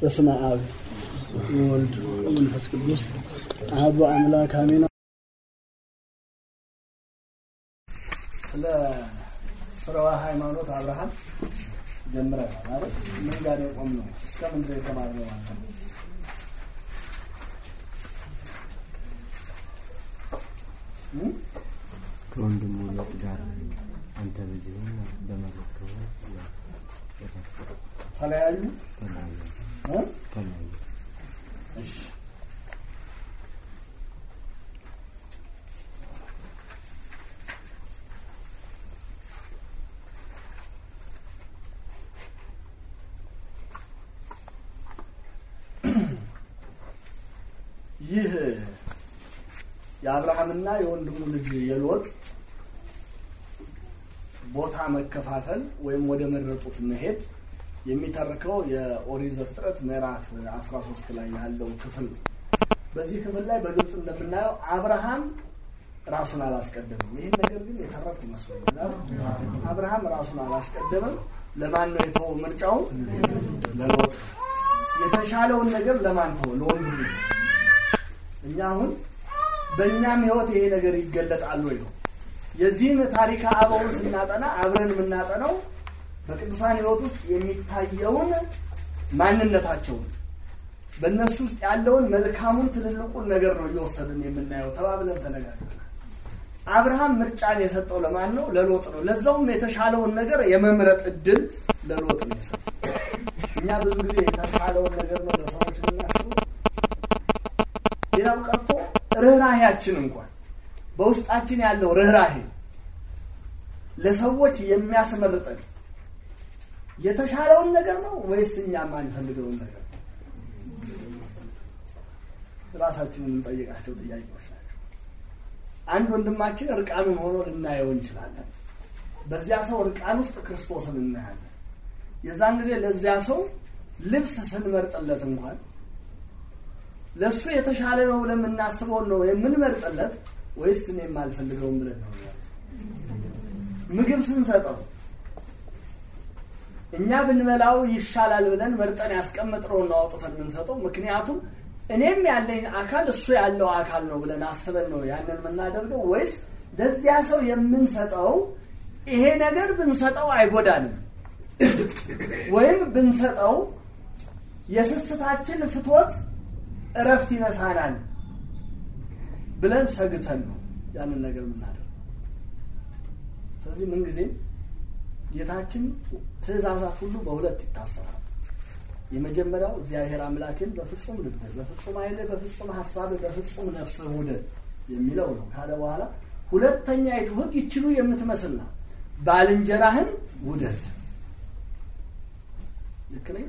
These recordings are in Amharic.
በስመ አብ ወወልድ ወመንፈስ ቅዱስ አሐዱ አምላክ አሜን። ስለ ስርወ ሃይማኖት አብርሃም ጀምረናል ማለት ምን ጋር የቆም ነው እስከ ምን ድረስ የተማርነው ማለት ነው። ከወንድሙ ሎጥ ጋር አንተ በዚህ ሆነ በመረጥከው ተለያዩ ተለያዩ እ? ተለያዩ። እሺ ይህ የአብርሃምና የወንድሙ ልጅ የሎጥ ቦታ መከፋፈል ወይም ወደ መረጡት መሄድ የሚተርከው የኦሪት ዘፍጥረት ምዕራፍ 13 ላይ ያለው ክፍል ነው። በዚህ ክፍል ላይ በግልጽ እንደምናየው አብርሃም ራሱን አላስቀደምም። ይህን ነገር ግን የተረኩ መስሎኛል። አብርሃም ራሱን አላስቀደምም። ለማን ነው የተወው? ምርጫውን ለሎጥ። የተሻለውን ነገር ለማን ተወው? ለወንድሙ። እኛ አሁን በእኛም ህይወት ይሄ ነገር ይገለጣል ወይ ነው የዚህን ታሪክ አበውን ስናጠና አብረን የምናጠናው በቅዱሳን ህይወት ውስጥ የሚታየውን ማንነታቸውን በእነሱ ውስጥ ያለውን መልካሙን ትልልቁን ነገር ነው እየወሰድን የምናየው። ተባብለን ተነጋግረናል። አብርሃም ምርጫን የሰጠው ለማን ነው? ለሎጥ ነው። ለዛውም የተሻለውን ነገር የመምረጥ እድል ለሎጥ ነው የሰጠው። እኛ ብዙ ጊዜ የተሻለውን ነገር ነው ለሰዎች የምናስበው። ሌላው ቀርቶ ርኅራሄያችን እንኳን በውስጣችን ያለው ርኅራሄ ለሰዎች የሚያስመርጠን የተሻለውን ነገር ነው ወይስ እኛ የማንፈልገውን ነገር ነው? ራሳችንን የምንጠይቃቸው ጥያቄዎች ናቸው። አንድ ወንድማችን እርቃኑን ሆኖ ልናየው እንችላለን። በዚያ ሰው እርቃን ውስጥ ክርስቶስን እናያለን። የዛን ጊዜ ለዚያ ሰው ልብስ ስንመርጥለት እንኳን ለእሱ የተሻለ ነው ብለን የምናስበውን ነው የምንመርጥለት ወይስ እኔ የማልፈልገውን ብለን ነው? ምግብ ስንሰጠው እኛ ብንበላው ይሻላል ብለን መርጠን ያስቀመጥነውን ነው አውጥተን የምንሰጠው። ምክንያቱም እኔም ያለኝ አካል እሱ ያለው አካል ነው ብለን አስበን ነው ያንን የምናደርገው ወይስ ለዚያ ሰው የምንሰጠው ይሄ ነገር ብንሰጠው አይጎዳንም ወይም ብንሰጠው የስስታችን ፍትወት እረፍት ይነሳናል ብለን ሰግተን ነው ያንን ነገር የምናደርገው። ስለዚህ ምንጊዜም ጌታችን ትእዛዛት ሁሉ በሁለት ይታሰራል። የመጀመሪያው እግዚአብሔር አምላክን በፍጹም ልብህ፣ በፍጹም ኃይልህ፣ በፍጹም ሀሳብህ፣ በፍጹም ነፍስህ ውደድ የሚለው ነው ካለ በኋላ ሁለተኛይቱ ሕግ ይችሉ የምትመስል ናት፣ ባልንጀራህን ውደድ። ልክ ነኝ?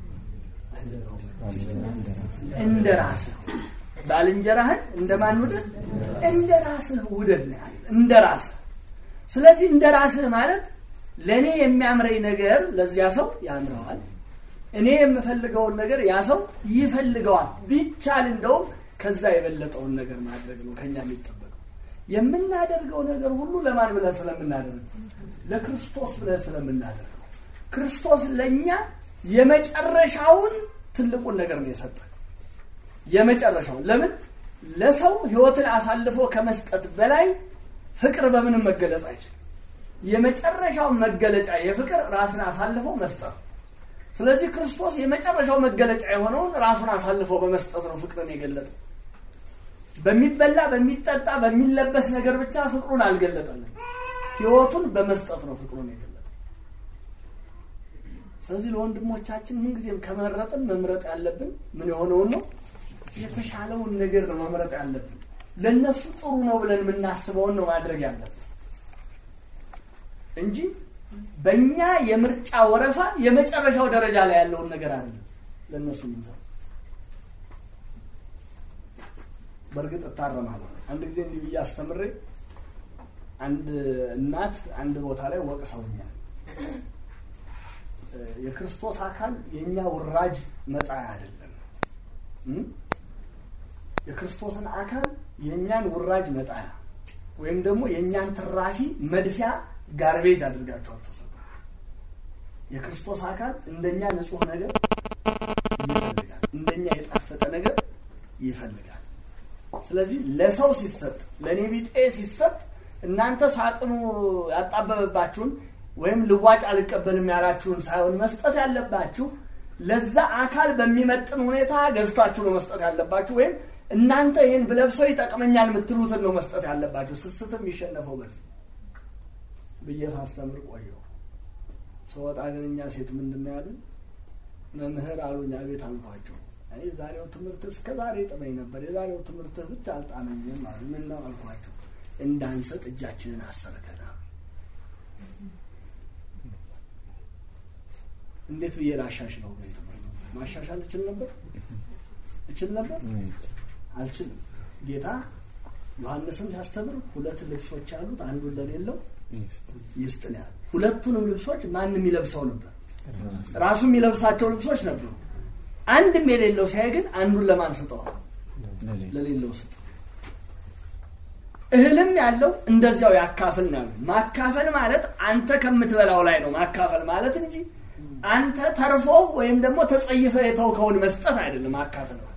እንደ ራስህ ባልንጀራህን እንደማን ውደድ? እንደ ራስህ ውደድ ነው ያለ። እንደ ራስህ ስለዚህ እንደ ራስህ ማለት ለእኔ የሚያምረኝ ነገር ለዚያ ሰው ያምረዋል። እኔ የምፈልገውን ነገር ያ ሰው ይፈልገዋል። ቢቻል እንደውም ከዛ የበለጠውን ነገር ማድረግ ነው ከኛ የሚጠበቀው። የምናደርገው ነገር ሁሉ ለማን ብለን ስለምናደርገው? ለክርስቶስ ብለን ስለምናደርገው። ክርስቶስ ለእኛ የመጨረሻውን ትልቁን ነገር ነው የሰጠን። የመጨረሻውን ለምን ለሰው ህይወትን አሳልፎ ከመስጠት በላይ ፍቅር በምንም መገለጽ አይችልም። የመጨረሻው መገለጫ የፍቅር ራስን አሳልፎ መስጠት። ስለዚህ ክርስቶስ የመጨረሻው መገለጫ የሆነውን ራሱን አሳልፎ በመስጠት ነው ፍቅርን የገለጠው። በሚበላ በሚጠጣ በሚለበስ ነገር ብቻ ፍቅሩን አልገለጠልን። ህይወቱን በመስጠት ነው ፍቅሩን የገለጠው። ስለዚህ ለወንድሞቻችን ምንጊዜም ከመረጥን መምረጥ ያለብን ምን የሆነውን ነው? የተሻለውን ነገር ነው መምረጥ ያለብን። ለእነሱ ጥሩ ነው ብለን የምናስበውን ነው ማድረግ ያለብን እንጂ በእኛ የምርጫ ወረፋ የመጨረሻው ደረጃ ላይ ያለውን ነገር አይደለም ለእነሱ የምንሰራው። በእርግጥ እታረማለሁ። አንድ ጊዜ እንዲህ ብዬ አስተምሬ አንድ እናት አንድ ቦታ ላይ ወቅሰውኛል። የክርስቶስ አካል የእኛ ውራጅ መጣያ አይደለም። የክርስቶስን አካል የእኛን ውራጅ መጣያ ወይም ደግሞ የእኛን ትራፊ መድፊያ ጋርቤጅ አድርጋችሁ አትውሰዱ። የክርስቶስ አካል እንደኛ ንጹህ ነገር ይፈልጋል። ስለዚህ ለሰው ሲሰጥ ለእኔ ቢጤ ሲሰጥ እናንተ ሳጥኑ ያጣበበባችሁን ወይም ልዋጭ አልቀበልም ያላችሁን ሳይሆን መስጠት ያለባችሁ ለዛ አካል በሚመጥን ሁኔታ ገዝታችሁ ነው መስጠት ያለባችሁ። ወይም እናንተ ይህን ብለብሰው ይጠቅመኛል የምትሉትን ነው መስጠት ያለባችሁ። ስስትም ይሸነፈው በዚህ ብዬ ሳስተምር ቆየሁ። ስወጣ ግን እኛ ሴት ምንድን ነው ያሉን? መምህር አሉኝ። አቤት አልኳቸው። አይ የዛሬው ትምህርት እስከ ዛሬ ጥመኝ ነበር፣ የዛሬው ትምህርት ብቻ አልጣመኝም አሉ። ምን ነው አልኳቸው። እንዳንሰጥ እጃችንን አሰርገናል። እንዴት ብዬ ላሻሽለው? ግን ትምህርት ማሻሻል እችል ነበር እችል ነበር አልችልም። ጌታ ዮሐንስም ሲያስተምር ሁለት ልብሶች አሉት፣ አንዱ እንደሌለው ይስጥ ነው ያለው። ሁለቱንም ልብሶች ማንም የሚለብሰው ነበር፣ ራሱ የሚለብሳቸው ልብሶች ነበሩ። አንድም የሌለው ሲያይ ግን አንዱን ለማን ስጠዋል? ለሌለው ስጥ። እህልም ያለው እንደዚያው ያካፍል ነው ያለው። ማካፈል ማለት አንተ ከምትበላው ላይ ነው ማካፈል ማለት እንጂ አንተ ተርፎ ወይም ደግሞ ተጸይፈ የተውከውን መስጠት አይደለም። ማካፈል ማለት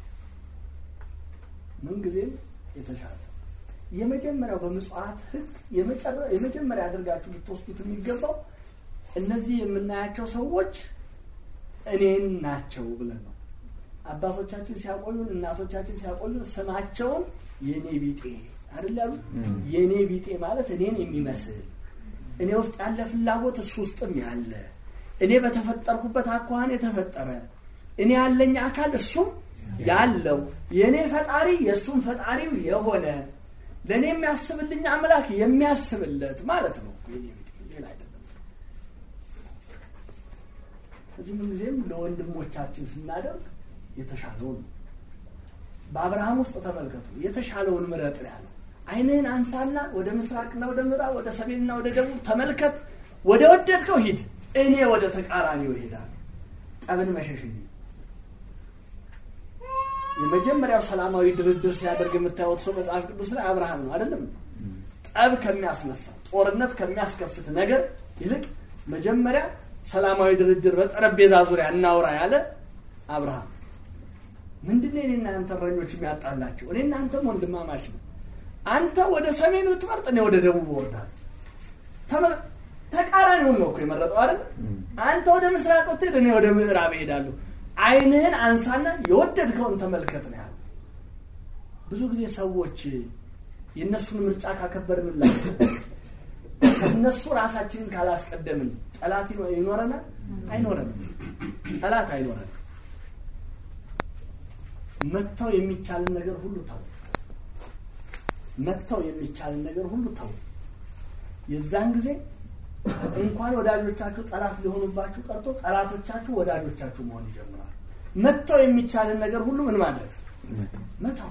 ምንጊዜም የተሻለ የመጀመሪያው በምጽዋት ሕግ የመጀመሪያ አድርጋችሁ ልትወስዱት የሚገባው እነዚህ የምናያቸው ሰዎች እኔን ናቸው ብለን ነው። አባቶቻችን ሲያቆዩን፣ እናቶቻችን ሲያቆዩን ስማቸውን የእኔ ቢጤ አይደል ያሉ። የእኔ ቢጤ ማለት እኔን የሚመስል እኔ ውስጥ ያለ ፍላጎት እሱ ውስጥም ያለ እኔ በተፈጠርኩበት አኳኋን የተፈጠረ እኔ ያለኝ አካል እሱም ያለው የእኔ ፈጣሪ የእሱም ፈጣሪው የሆነ ለእኔ የሚያስብልኝ አምላክ የሚያስብለት ማለት ነው። የኔ ቢጤ ሌላ አይደለም። ከዚህ ምን ጊዜም ለወንድሞቻችን ስናደርግ የተሻለውን ነው። በአብርሃም ውስጥ ተመልከቱ፣ የተሻለውን ምረጥ ነው ያለው። ዓይንህን አንሳና ወደ ምስራቅና ወደ ምዕራብ፣ ወደ ሰሜንና ወደ ደቡብ ተመልከት፣ ወደ ወደድከው ሂድ፣ እኔ ወደ ተቃራኒው ይሄዳል። ጠብን መሸሽ እንጂ የመጀመሪያው ሰላማዊ ድርድር ሲያደርግ የምታዩት ሰው መጽሐፍ ቅዱስ ላይ አብርሃም ነው አይደለም? ጠብ ከሚያስነሳ ጦርነት ከሚያስከፍት ነገር ይልቅ መጀመሪያ ሰላማዊ ድርድር በጠረጴዛ ዙሪያ እናውራ ያለ አብርሃም ምንድን ነው? እኔና አንተ እረኞች የሚያጣላቸው? እኔ እናንተም ወንድማማች ነው። አንተ ወደ ሰሜን ብትመርጥ እኔ ወደ ደቡብ እወርዳለሁ። ተቃራኒውን ነው እኮ የመረጠው አይደል? አንተ ወደ ምስራቅ ብትሄድ እኔ ወደ ምዕራብ እሄዳለሁ። ዓይንህን አንሳና የወደድከውን ተመልከት ነው ያለው። ብዙ ጊዜ ሰዎች የእነሱን ምርጫ ካከበርንላቸው ከእነሱ ራሳችንን ካላስቀደምን ጠላት ይኖረናል? አይኖረንም። ጠላት አይኖረንም። መተው የሚቻልን ነገር ሁሉ ተው። መተው የሚቻልን ነገር ሁሉ ተው። የዛን ጊዜ እንኳን ወዳጆቻችሁ ጠላት ሊሆኑባችሁ ቀርቶ ጠላቶቻችሁ ወዳጆቻችሁ መሆን ይጀምራሉ። መተው የሚቻልን ነገር ሁሉ ምን ማድረግ መተው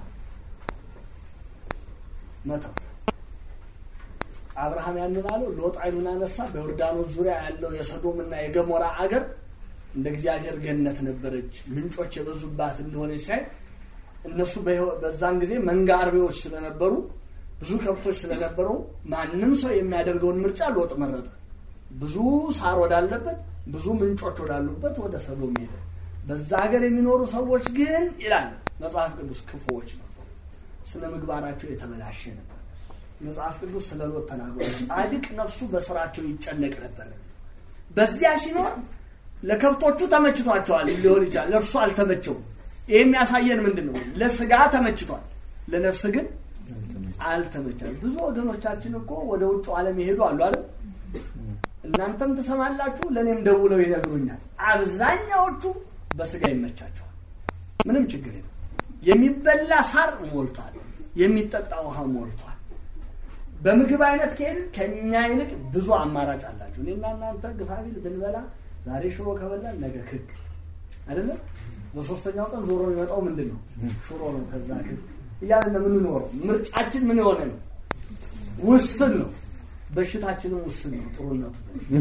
መተው። አብርሃም ያንን አለው። ሎጥ ዓይኑን አነሳ። በዮርዳኖስ ዙሪያ ያለው የሰዶምና የገሞራ አገር እንደ እግዚአብሔር ገነት ነበረች፣ ምንጮች የበዙባት እንደሆነ ሲያይ እነሱ በዛን ጊዜ መንጋ አርቢዎች ስለነበሩ ብዙ ከብቶች ስለነበሩ ማንም ሰው የሚያደርገውን ምርጫ ሎጥ መረጠ። ብዙ ሳር ወዳለበት ብዙ ምንጮች ወዳሉበት ወደ ሰዶም ሄደ። በዛ ሀገር የሚኖሩ ሰዎች ግን ይላል መጽሐፍ ቅዱስ ክፉዎች ነበሩ፣ ስነ ምግባራቸው የተበላሸ ነበር። መጽሐፍ ቅዱስ ስለ ሎጥ ተናግሯል። ጻድቅ ነፍሱ በስራቸው ይጨነቅ ነበር። በዚያ ሲኖር ለከብቶቹ ተመችቷቸዋል ሊሆን ይችላል፣ ለእርሱ አልተመቸውም። ይህ የሚያሳየን ምንድን ነው? ለስጋ ተመችቷል፣ ለነፍስ ግን አልተመቻል። ብዙ ወገኖቻችን እኮ ወደ ውጭ ዓለም ይሄዱ አሉ አለ። እናንተም ትሰማላችሁ፣ ለእኔም ደውለው ይነግሩኛል። አብዛኛዎቹ በስጋ ይመቻቸዋል፣ ምንም ችግር የለም። የሚበላ ሳር ሞልቷል፣ የሚጠጣ ውሃ ሞልቷል። በምግብ አይነት ከሄድን ከኛ ይልቅ ብዙ አማራጭ አላቸው። እኔና እናንተ ግፋቢል ብንበላ ዛሬ ሽሮ ከበላን ነገ ክክ አይደለም። በሶስተኛው ቀን ዞሮ የሚመጣው ምንድን ነው? ሽሮ ነው። ከዛ ክክ እያለ የምንኖረው ምርጫችን ምን የሆነ ነው? ውስን ነው። በሽታችንም ውስን ነው። ጥሩነቱ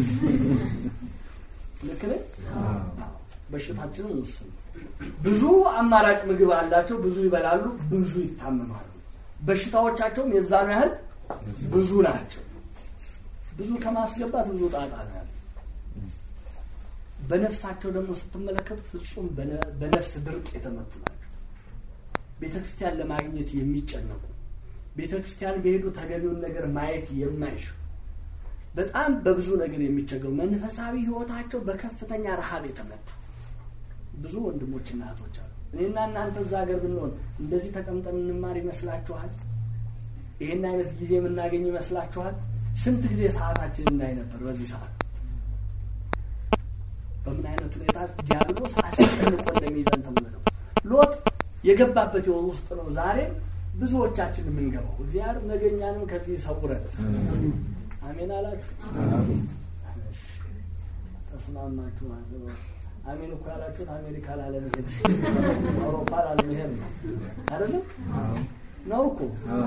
ልክ ነኝ። በሽታችንም ውስን ነው። ብዙ አማራጭ ምግብ አላቸው። ብዙ ይበላሉ፣ ብዙ ይታመማሉ። በሽታዎቻቸውም የዛኑ ያህል ብዙ ናቸው። ብዙ ከማስገባት ብዙ ጣጣ ነው ያለ። በነፍሳቸው ደግሞ ስትመለከቱ ፍጹም በነፍስ ድርቅ የተመቱ ናቸው። ቤተ ክርስቲያን ለማግኘት የሚጨነቁ ቤተ ክርስቲያን በሄዱ ተገቢውን ነገር ማየት የማይችሉ በጣም በብዙ ነገር የሚቸገሩ መንፈሳዊ ሕይወታቸው በከፍተኛ ረሃብ የተመታ ብዙ ወንድሞችና እህቶች አሉ። እኔና እናንተ እዛ ሀገር ብንሆን እንደዚህ ተቀምጠን እንማር ይመስላችኋል? ይህን አይነት ጊዜ የምናገኝ ይመስላችኋል? ስንት ጊዜ ሰዓታችን እናይ ነበር በዚህ ሰዓት በምን አይነት ሁኔታ ዲያብሎስ አስጨንቆ እንደሚይዘን ተመልከው። ሎጥ የገባበት የወር ውስጥ ነው ዛሬም ብዙዎቻችን የምንገባው። እግዚአብሔር ነገኛንም ከዚህ ይሰውረን። አሜን አላችሁ? ተስማማችሁ ማለት ነው። አሜን እኮ ያላችሁት አሜሪካ ላለመሄድ አውሮፓ ላለመሄድ ነው አይደለም? ነው እኮ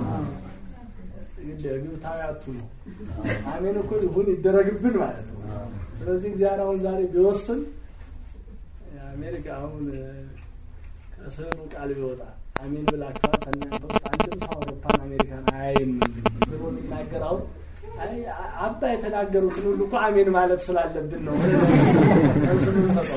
ግብታዊያቱ ነው። አሜን እኮ ይሁን ይደረግብን ማለት ነው። ስለዚህ እግዚአብሔር አሁን ዛሬ ቢወስን አሜሪካ አሁን ከስዕሉ ቃል ቢወጣ አሜን ብላችኋል። ከእናንተ ውስጥ አንድም ሰው አውሮፓን አሜሪካን አያይም ብሎ የሚናገር አሁን አባ የተናገሩትን ሁሉ እኮ አሜን ማለት ስላለብን ነው ስምንሰጠው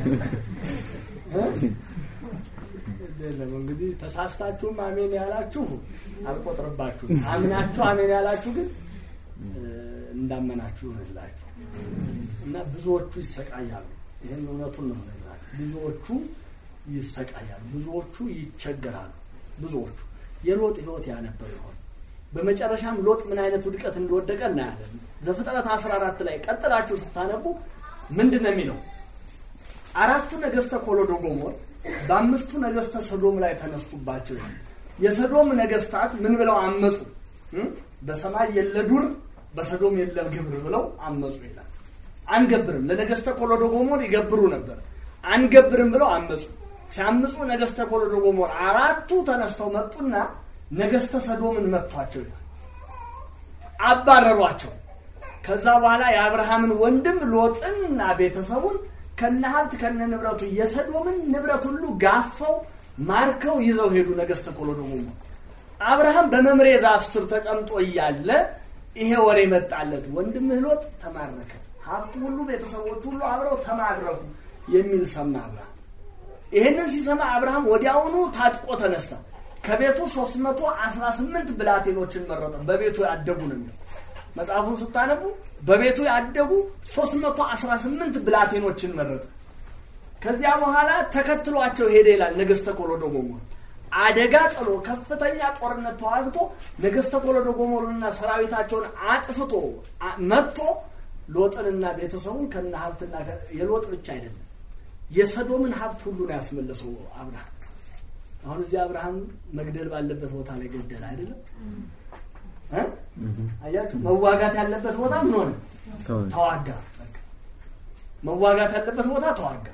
የለም እንግዲህ ተሳስታችሁም አሜን ያላችሁ አልቆጥርባችሁም። አምናችሁ አሜን ያላችሁ ግን እንዳመናችሁ ይሆንላችሁ እና ብዙዎቹ ይሰቃያሉ። ይህን እውነቱን ነው ነግራችሁ። ብዙዎቹ ይሰቃያሉ፣ ብዙዎቹ ይቸገራሉ። ብዙዎቹ የሎጥ ህይወት ያነበር ይሆን በመጨረሻም ሎጥ ምን አይነት ውድቀት እንደወደቀ እናያለን። ዘፍጥረት 14 ላይ ቀጥላችሁ ስታነቡ ምንድን ነው የሚለው? አራቱ ነገስተ ኮሎዶ ጎሞር በአምስቱ ነገስተ ሰዶም ላይ ተነሱባቸው ይላል። የሰዶም ነገስታት ምን ብለው አመፁ? በሰማይ የለ ዱር በሰዶም የለ ግብር ብለው አመፁ ይላል። አንገብርም ለነገስተ ኮሎዶ ጎሞር ይገብሩ ነበር። አንገብርም ብለው አመፁ። ሲያምፁ ነገስተ ኮሎዶ ጎሞር አራቱ ተነስተው መጡና ነገስተ ሰዶምን መጥቷቸው ይላል። አባረሯቸው። ከዛ በኋላ የአብርሃምን ወንድም ሎጥንና ቤተሰቡን ከነ ሀብት ከነ ንብረቱ የሰዶምን ንብረት ሁሉ ጋፈው ማርከው ይዘው ሄዱ። ነገስተ ኮሎዶ ጎሞር አብርሃም በመምሬ ዛፍ ስር ተቀምጦ እያለ ይሄ ወሬ መጣለት፣ ወንድምህ ሎጥ ተማረከ፣ ሀብቱ ሁሉ ቤተሰቦች ሁሉ አብረው ተማረኩ የሚል ሰማ አብርሃም። ይህንን ሲሰማ አብርሃም ወዲያውኑ ታጥቆ ተነሳ። ከቤቱ 318 ብላቴኖችን መረጠ። በቤቱ ያደጉ ነው የሚለው መጽሐፉን ስታነቡ በቤቱ ያደጉ 318 ብላቴኖችን መረጠ። ከዚያ በኋላ ተከትሏቸው ሄደ ይላል ነገስተ ኮሎዶ ጎሞር አደጋ ጥሎ ከፍተኛ ጦርነት ተዋግቶ ነገስተ ኮሎዶ ጎሞርንና ሰራዊታቸውን አጥፍቶ መጥቶ ሎጥንና ቤተሰቡን ከነ ሀብትና የሎጥ ብቻ አይደለም የሰዶምን ሀብት ሁሉ ነው ያስመለሰው አብርሃም። አሁን እዚህ አብርሃም መግደል ባለበት ቦታ ላይ ገደለ አይደለም? አያችሁ፣ መዋጋት ያለበት ቦታ ምን ሆነ? ተዋጋ። መዋጋት ያለበት ቦታ ተዋጋ።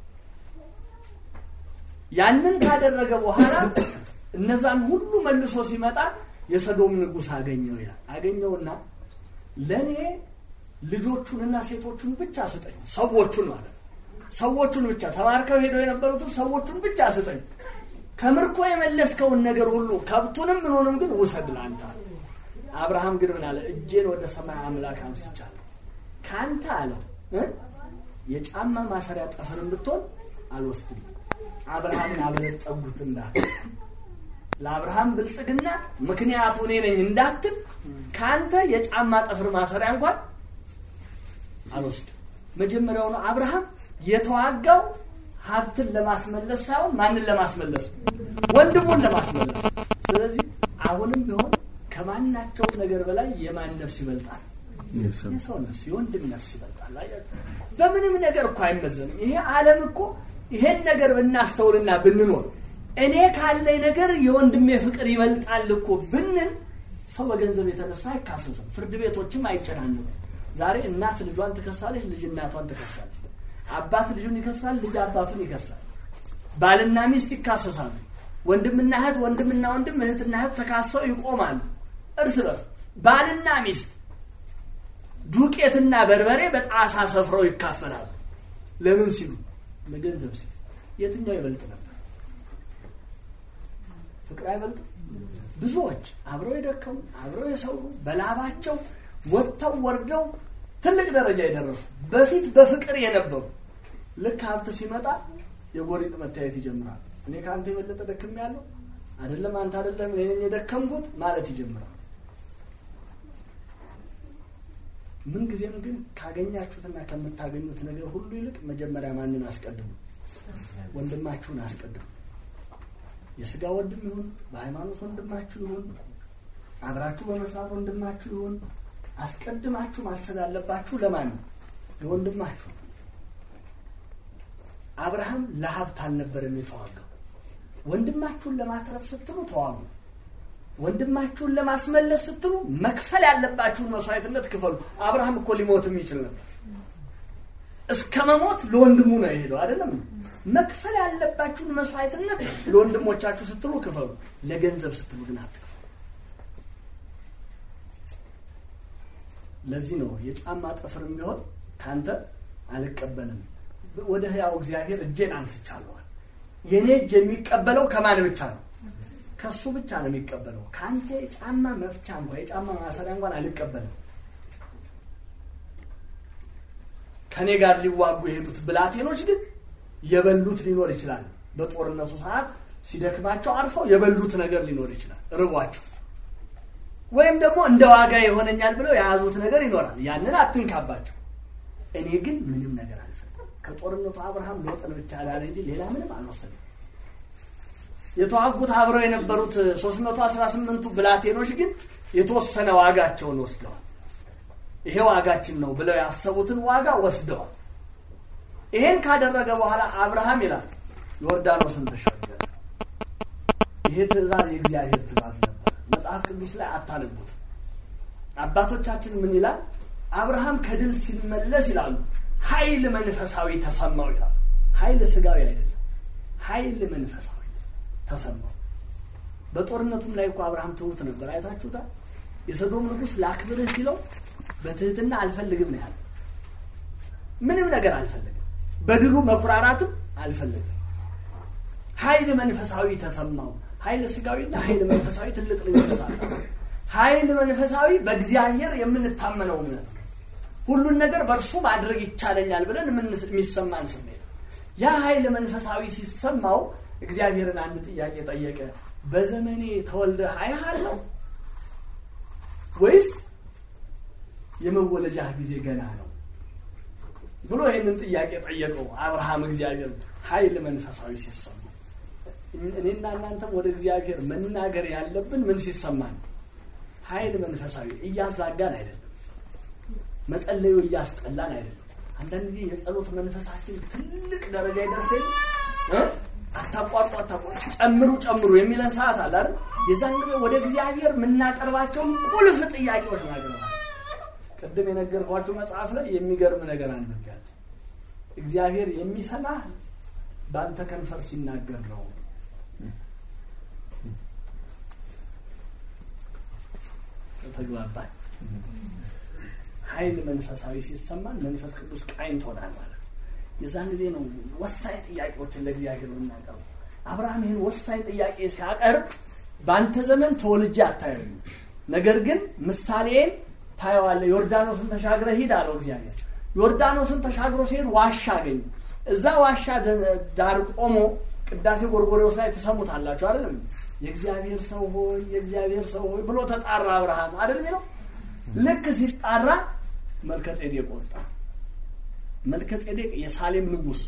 ያንን ካደረገ በኋላ እነዛን ሁሉ መልሶ ሲመጣ የሰዶም ንጉሥ አገኘው ይላል። አገኘውና ለእኔ ልጆቹንና ሴቶቹን ብቻ ስጠኝ፣ ሰዎቹን ማለት ሰዎቹን ብቻ ተማርከው ሄደው የነበሩትን ሰዎቹን ብቻ ስጠኝ፣ ከምርኮ የመለስከውን ነገር ሁሉ ከብቱንም ምንሆንም ግን ውሰድ ለአንተ አለ። አብርሃም ግን ምን አለ? እጄን ወደ ሰማይ አምላክ አንስቻለሁ፣ ከአንተ አለው የጫማ ማሰሪያ ጠፍርን ብትሆን አልወስድም። አብርሃምን አበለጠጉት እንዳለ ለአብርሃም ብልጽግና ምክንያቱ እኔ ነኝ እንዳትል ከአንተ የጫማ ጠፍር ማሰሪያ እንኳን አልወስድም። መጀመሪያውኑ አብርሃም የተዋጋው ሀብትን ለማስመለስ ሳይሆን ማንን ለማስመለስ? ወንድሙን ለማስመለስ። ስለዚህ አሁንም ቢሆን ከማናቸውም ነገር በላይ የማን ነፍስ ይበልጣል? የሰው ነፍስ፣ የወንድም ነፍስ ይበልጣል። በምንም ነገር እኮ አይመዘንም። ይሄ ዓለም እኮ ይሄን ነገር ብናስተውልና ብንኖር እኔ ካለኝ ነገር የወንድሜ ፍቅር ይበልጣል እኮ ብንል ሰው በገንዘብ የተነሳ አይካሰስም። ፍርድ ቤቶችም አይጨናነቁም። ዛሬ እናት ልጇን ትከሳለች፣ ልጅ እናቷን ትከሳለች። አባት ልጁን ይከሳል፣ ልጅ አባቱን ይከሳል። ባልና ሚስት ይካሰሳሉ። ወንድምና እህት፣ ወንድምና ወንድም፣ እህትና እህት ተካሰው ይቆማሉ እርስ በርስ። ባልና ሚስት ዱቄትና በርበሬ በጣሳ ሰፍረው ይካፈላሉ። ለምን ሲሉ? ለገንዘብ ሲሉ። የትኛው ይበልጥ ነበር? ፍቅር አይበልጥም? ብዙዎች አብረው የደከሙ አብረው የሰሩ በላባቸው ወጥተው ወርደው ትልቅ ደረጃ የደረሱ በፊት በፍቅር የነበሩ ልክ ሀብት ሲመጣ የጎሪጥ መታየት ይጀምራል። እኔ ከአንተ የበለጠ ደክም ያለው አይደለም አንተ አይደለም እኔ ነኝ የደከምኩት ማለት ይጀምራል። ምን ጊዜም ግን ካገኛችሁትና ከምታገኙት ነገር ሁሉ ይልቅ መጀመሪያ ማንን አስቀድሙ? ወንድማችሁን አስቀድሙ። የስጋ ወንድም ይሁን በሃይማኖት ወንድማችሁ ይሁን አብራችሁ በመስራት ወንድማችሁ ይሁን አስቀድማችሁ ማሰብ ያለባችሁ ለማን ነው? ለወንድማችሁ ነው። አብርሃም ለሀብት አልነበረም የተዋጋው። ወንድማችሁን ለማትረፍ ስትሉ ተዋጉ። ወንድማችሁን ለማስመለስ ስትሉ መክፈል ያለባችሁን መስዋዕትነት ክፈሉ። አብርሃም እኮ ሊሞትም ይችል ነበር። እስከ መሞት ለወንድሙ ነው የሄደው አይደለም። መክፈል ያለባችሁን መስዋዕትነት ለወንድሞቻችሁ ስትሉ ክፈሉ። ለገንዘብ ስትሉ ግን አትክፈሉ። ለዚህ ነው የጫማ ጠፍርም ቢሆን ካንተ አልቀበልም፣ ወደ ሕያው እግዚአብሔር እጄን አንስቻለዋል። የእኔ እጅ የሚቀበለው ከማን ብቻ ነው? ከሱ ብቻ ነው የሚቀበለው። ከአንተ የጫማ መፍቻ እንኳ የጫማ ማሰሪያ እንኳን አልቀበልም። ከእኔ ጋር ሊዋጉ የሄዱት ብላቴኖች ግን የበሉት ሊኖር ይችላል። በጦርነቱ ሰዓት ሲደክማቸው አርፈው የበሉት ነገር ሊኖር ይችላል፣ ርቧቸው ወይም ደግሞ እንደ ዋጋ ይሆነኛል ብለው የያዙት ነገር ይኖራል። ያንን አትንካባቸው። እኔ ግን ምንም ነገር አልፈልግም። ከጦርነቱ አብርሃም ሎጥን ብቻ ዳነ እንጂ ሌላ ምንም አልወሰድም። የተዋጉት አብረው የነበሩት 318ቱ ብላቴኖች ግን የተወሰነ ዋጋቸውን ወስደዋል። ይሄ ዋጋችን ነው ብለው ያሰቡትን ዋጋ ወስደዋል። ይሄን ካደረገ በኋላ አብርሃም ይላል ዮርዳኖስን ተሻገረ። ይሄ ትእዛዝ የእግዚአብሔር ትእዛዝ ነበር። መጽሐፍ ቅዱስ ላይ አታነቡት። አባቶቻችን ምን ይላል? አብርሃም ከድል ሲመለስ ይላሉ ኃይል መንፈሳዊ ተሰማው ይላሉ። ኃይል ስጋዊ አይደለም፣ ኃይል መንፈሳዊ ተሰማው። በጦርነቱም ላይ እኮ አብርሃም ትሁት ነበር። አይታችሁታል። የሰዶም ንጉሥ ላክብርህ ሲለው በትህትና አልፈልግም ነው ያለ። ምንም ነገር አልፈልግም፣ በድሉ መኩራራትም አልፈልግም። ኃይል መንፈሳዊ ተሰማው። ኃይል ስጋዊና ኃይል መንፈሳዊ ትልቅ ልዩነት አለ። ኃይል መንፈሳዊ በእግዚአብሔር የምንታመነው እምነት ነው። ሁሉን ነገር በእርሱ ማድረግ ይቻለኛል ብለን የሚሰማን ስሜት። ያ ኃይል መንፈሳዊ ሲሰማው እግዚአብሔርን አንድ ጥያቄ ጠየቀ። በዘመኔ ተወልደህ አይሃለሁ ወይስ የመወለጃህ ጊዜ ገና ነው ብሎ ይህንን ጥያቄ ጠየቀው አብርሃም እግዚአብሔር ኃይል መንፈሳዊ ሲሰማ እኔና እናንተም ወደ እግዚአብሔር መናገር ያለብን ምን ሲሰማን ኃይል መንፈሳዊ እያዛጋን አይደለም መጸለዩ እያስጠላን አይደለም አንዳንድ ጊዜ የጸሎት መንፈሳችን ትልቅ ደረጃ ይደርሰኝ አታቋርጡ አታቋርጡ ጨምሩ ጨምሩ የሚለን ሰዓት አለ አይደል የዛን ጊዜ ወደ እግዚአብሔር የምናቀርባቸውን ቁልፍ ጥያቄዎች ናገረዋል ቅድም የነገርኳችሁ መጽሐፍ ላይ የሚገርም ነገር አንብቤያለሁ እግዚአብሔር የሚሰማህ በአንተ ከንፈር ሲናገር ነው ተግባባል ኃይል መንፈሳዊ ሲሰማን መንፈስ ቅዱስ ቃኝቶናል ማለት የዛን ጊዜ ነው ወሳኝ ጥያቄዎችን ለእግዚአብሔር የምናቀርቡ አብርሃም ይህን ወሳኝ ጥያቄ ሲያቀርብ በአንተ ዘመን ተወልጄ አታየኝ ነገር ግን ምሳሌን ታየዋለ ዮርዳኖስን ተሻግረ ሂድ አለው እግዚአብሔር ዮርዳኖስን ተሻግሮ ሲሄድ ዋሻ አገኝ እዛ ዋሻ ዳር ቆሞ ቅዳሴ ጎርጎሬዎስ ላይ ትሰሙታላችሁ አይደለም የእግዚአብሔር ሰው ሆይ የእግዚአብሔር ሰው ሆይ ብሎ ተጣራ አብርሃም አይደል ነው ልክ ሲጣራ መልከ ጼዴቅ ወጣ መልከ ጼዴቅ የሳሌም ንጉስ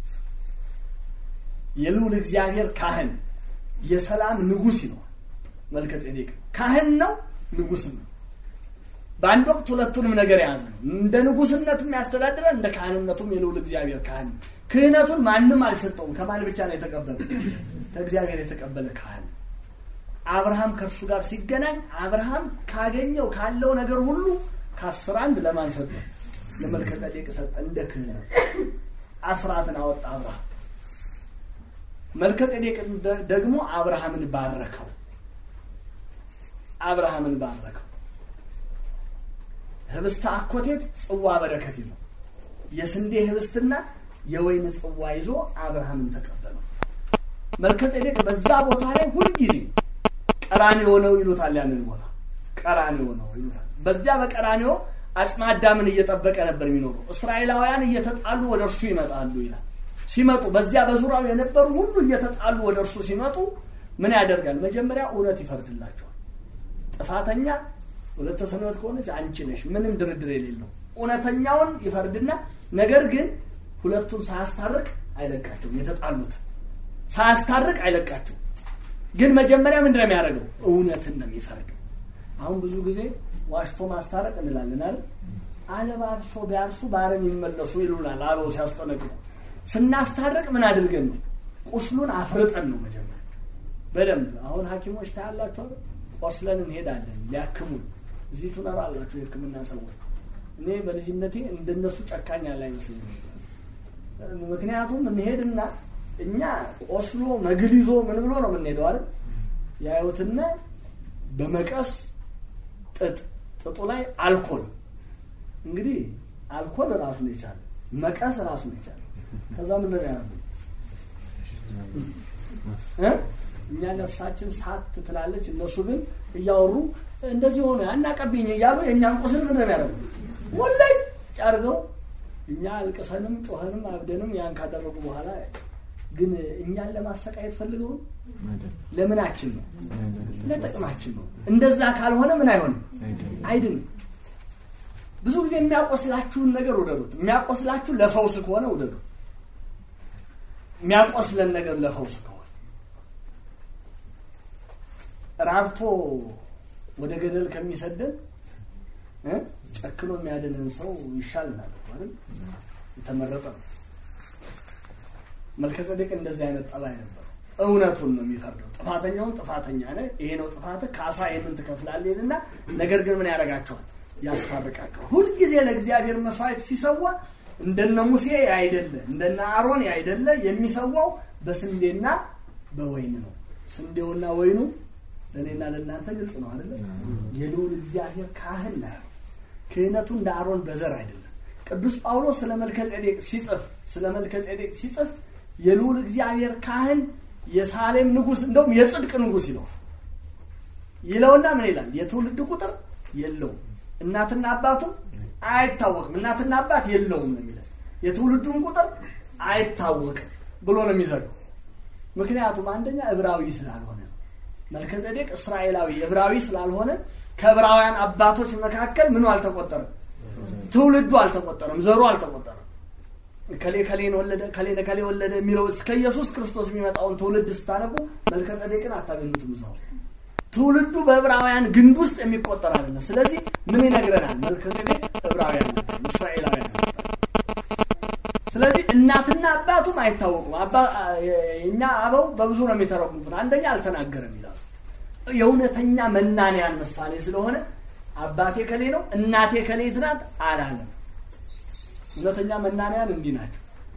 የልዑል እግዚአብሔር ካህን የሰላም ንጉስ ይለዋል መልከ ጼዴቅ ካህን ነው ንጉስም ነው በአንድ ወቅት ሁለቱንም ነገር የያዘ ነው እንደ ንጉስነቱም ያስተዳድረ እንደ ካህንነቱም የልዑል እግዚአብሔር ካህን ክህነቱን ማንም አልሰጠውም ከማን ብቻ ነው የተቀበለ ከእግዚአብሔር የተቀበለ ካህን አብርሃም ከእርሱ ጋር ሲገናኝ አብርሃም ካገኘው ካለው ነገር ሁሉ ከአስር አንድ ለማን ሰጠ ለመልከጠሌቅ ሰጠ እንደ ክህነት አስራትን አወጣ አብርሃም መልከጼዴቅ ደግሞ አብርሃምን ባረከው አብርሃምን ባረከው ህብስተ አኮቴት ጽዋ በረከት ይዞ የስንዴ ህብስትና የወይን ጽዋ ይዞ አብርሃምን ተቀበለው መልከጼዴቅ በዛ ቦታ ላይ ሁልጊዜ ቀራኒዮ ነው ይሉታል ያንን ቦታ ቀራኒዮ ነው ይሉታል በዚያ በቀራኒዮ አጽመ አዳምን እየጠበቀ ነበር የሚኖረው እስራኤላውያን እየተጣሉ ወደ እርሱ ይመጣሉ ይላል ሲመጡ በዚያ በዙሪያው የነበሩ ሁሉ እየተጣሉ ወደ እርሱ ሲመጡ ምን ያደርጋል? መጀመሪያ እውነት ይፈርድላቸዋል። ጥፋተኛ ሁለተ ሰንበት ከሆነች አንቺ ነሽ፣ ምንም ድርድር የሌለው እውነተኛውን ይፈርድና ነገር ግን ሁለቱን ሳያስታርቅ አይለቃቸውም። የተጣሉት ሳያስታርቅ አይለቃቸውም። ግን መጀመሪያ ምንድን ነው የሚያደርገው? እውነትን ነው የሚፈርደው። አሁን ብዙ ጊዜ ዋሽቶ ማስታረቅ እንላለን አይደል? አለባብሶ ቢያርሱ በአረም ይመለሱ ይሉናል አበው ሲያስጠነቅቁ። ስናስታርቅ ምን አድርገን ነው? ቁስሉን አፍርጠን ነው መጀመሪያ በደንብ አሁን ሐኪሞች ታያላቸው ቆስለን እንሄዳለን ሊያክሙን። እዚህ ትኖራላችሁ የሕክምና ሰዎች። እኔ በልጅነቴ እንደነሱ ጨካኝ ያለ አይመስለኝም። ምክንያቱም እንሄድና እኛ ቆስሎ መግል ይዞ ምን ብሎ ነው የምንሄደው አይደል? ያዩትና በመቀስ ጥጥ ጥጡ ላይ አልኮል እንግዲህ አልኮል ራሱን የቻለ መቀስ ራሱን የቻለ ከዛ ምን ነው ያደረጉ እኛ ነፍሳችን ሳት ትላለች፣ እነሱ ግን እያወሩ እንደዚህ ሆነ አናቀብኝ እያሉ የእኛን ቁስል ምን ነው ያደረጉ ወላይ ጫርገው እኛ አልቅሰንም ጮኸንም አብደንም ያን ካደረጉ በኋላ ግን እኛን ለማሰቃየት ፈልገው ለምናችን ነው ለጥቅማችን ነው። እንደዛ ካልሆነ ምን አይሆንም አይድንም። ብዙ ጊዜ የሚያቆስላችሁን ነገር ውደዱት። የሚያቆስላችሁ ለፈውስ ከሆነ ውደዱ። የሚያቆስለን ነገር ለፈውስ ከሆነ ራብቶ ወደ ገደል ከሚሰደን ጨክኖ የሚያድንን ሰው ይሻልናል አይደል? የተመረጠ ነው። መልከጸዴቅ እንደዚህ አይነት ጠባይ ነበር። እውነቱን ነው የሚፈርደው። ጥፋተኛውን ጥፋተኛ ነህ፣ ይሄ ነው ጥፋትህ፣ ካሳ ይህንን ትከፍላለህ ይልና ነገር ግን ምን ያደርጋቸዋል? ያስታርቃቸዋል። ሁልጊዜ ለእግዚአብሔር መስዋዕት ሲሰዋ እንደነ ሙሴ አይደለ እንደነ አሮን አይደለ የሚሰዋው በስንዴና በወይን ነው። ስንዴውና ወይኑ ለእኔና ለእናንተ ግልጽ ነው አይደለ? የልዑል እግዚአብሔር ካህን ነው። ክህነቱ እንደ አሮን በዘር አይደለም። ቅዱስ ጳውሎስ ስለ መልከጼዴቅ ሲጽፍ ስለ መልከጼዴቅ ሲጽፍ የልዑል እግዚአብሔር ካህን የሳሌም ንጉሥ እንደውም የጽድቅ ንጉሥ ይለው ይለውና ምን ይላል? የትውልድ ቁጥር የለውም፣ እናትና አባቱ አይታወቅም፣ እናትና አባት የለውም ነው የሚለው። የትውልዱን ቁጥር አይታወቅም ብሎ ነው የሚዘጋው። ምክንያቱም አንደኛ ዕብራዊ ስላልሆነ መልከጼዴቅ እስራኤላዊ ዕብራዊ ስላልሆነ ከዕብራውያን አባቶች መካከል ምኑ አልተቆጠረም፣ ትውልዱ አልተቆጠረም፣ ዘሩ አልተቆጠረም። ከሌ ከሌን ወለደ ከሌ ከሌ ወለደ የሚለው እስከ ኢየሱስ ክርስቶስ የሚመጣውን ትውልድ ስታነቡ መልከጼዴቅን አታገኙትም። እዛ ውስጥ ትውልዱ በዕብራውያን ግንድ ውስጥ የሚቆጠር አይደለም። ስለዚህ ምን ይነግረናል? መልከጼዴቅ ዕብራውያን እስራኤላውያን ስለዚህ እናትና አባቱም አይታወቁም። እኛ አበው በብዙ ነው የሚተረጉሙት። አንደኛ አልተናገረም ይላሉ። የእውነተኛ መናንያን ምሳሌ ስለሆነ አባቴ ከሌ ነው እናቴ ከሌት ናት አላለም። እውነተኛ መናንያን እንዲህ ናቸው።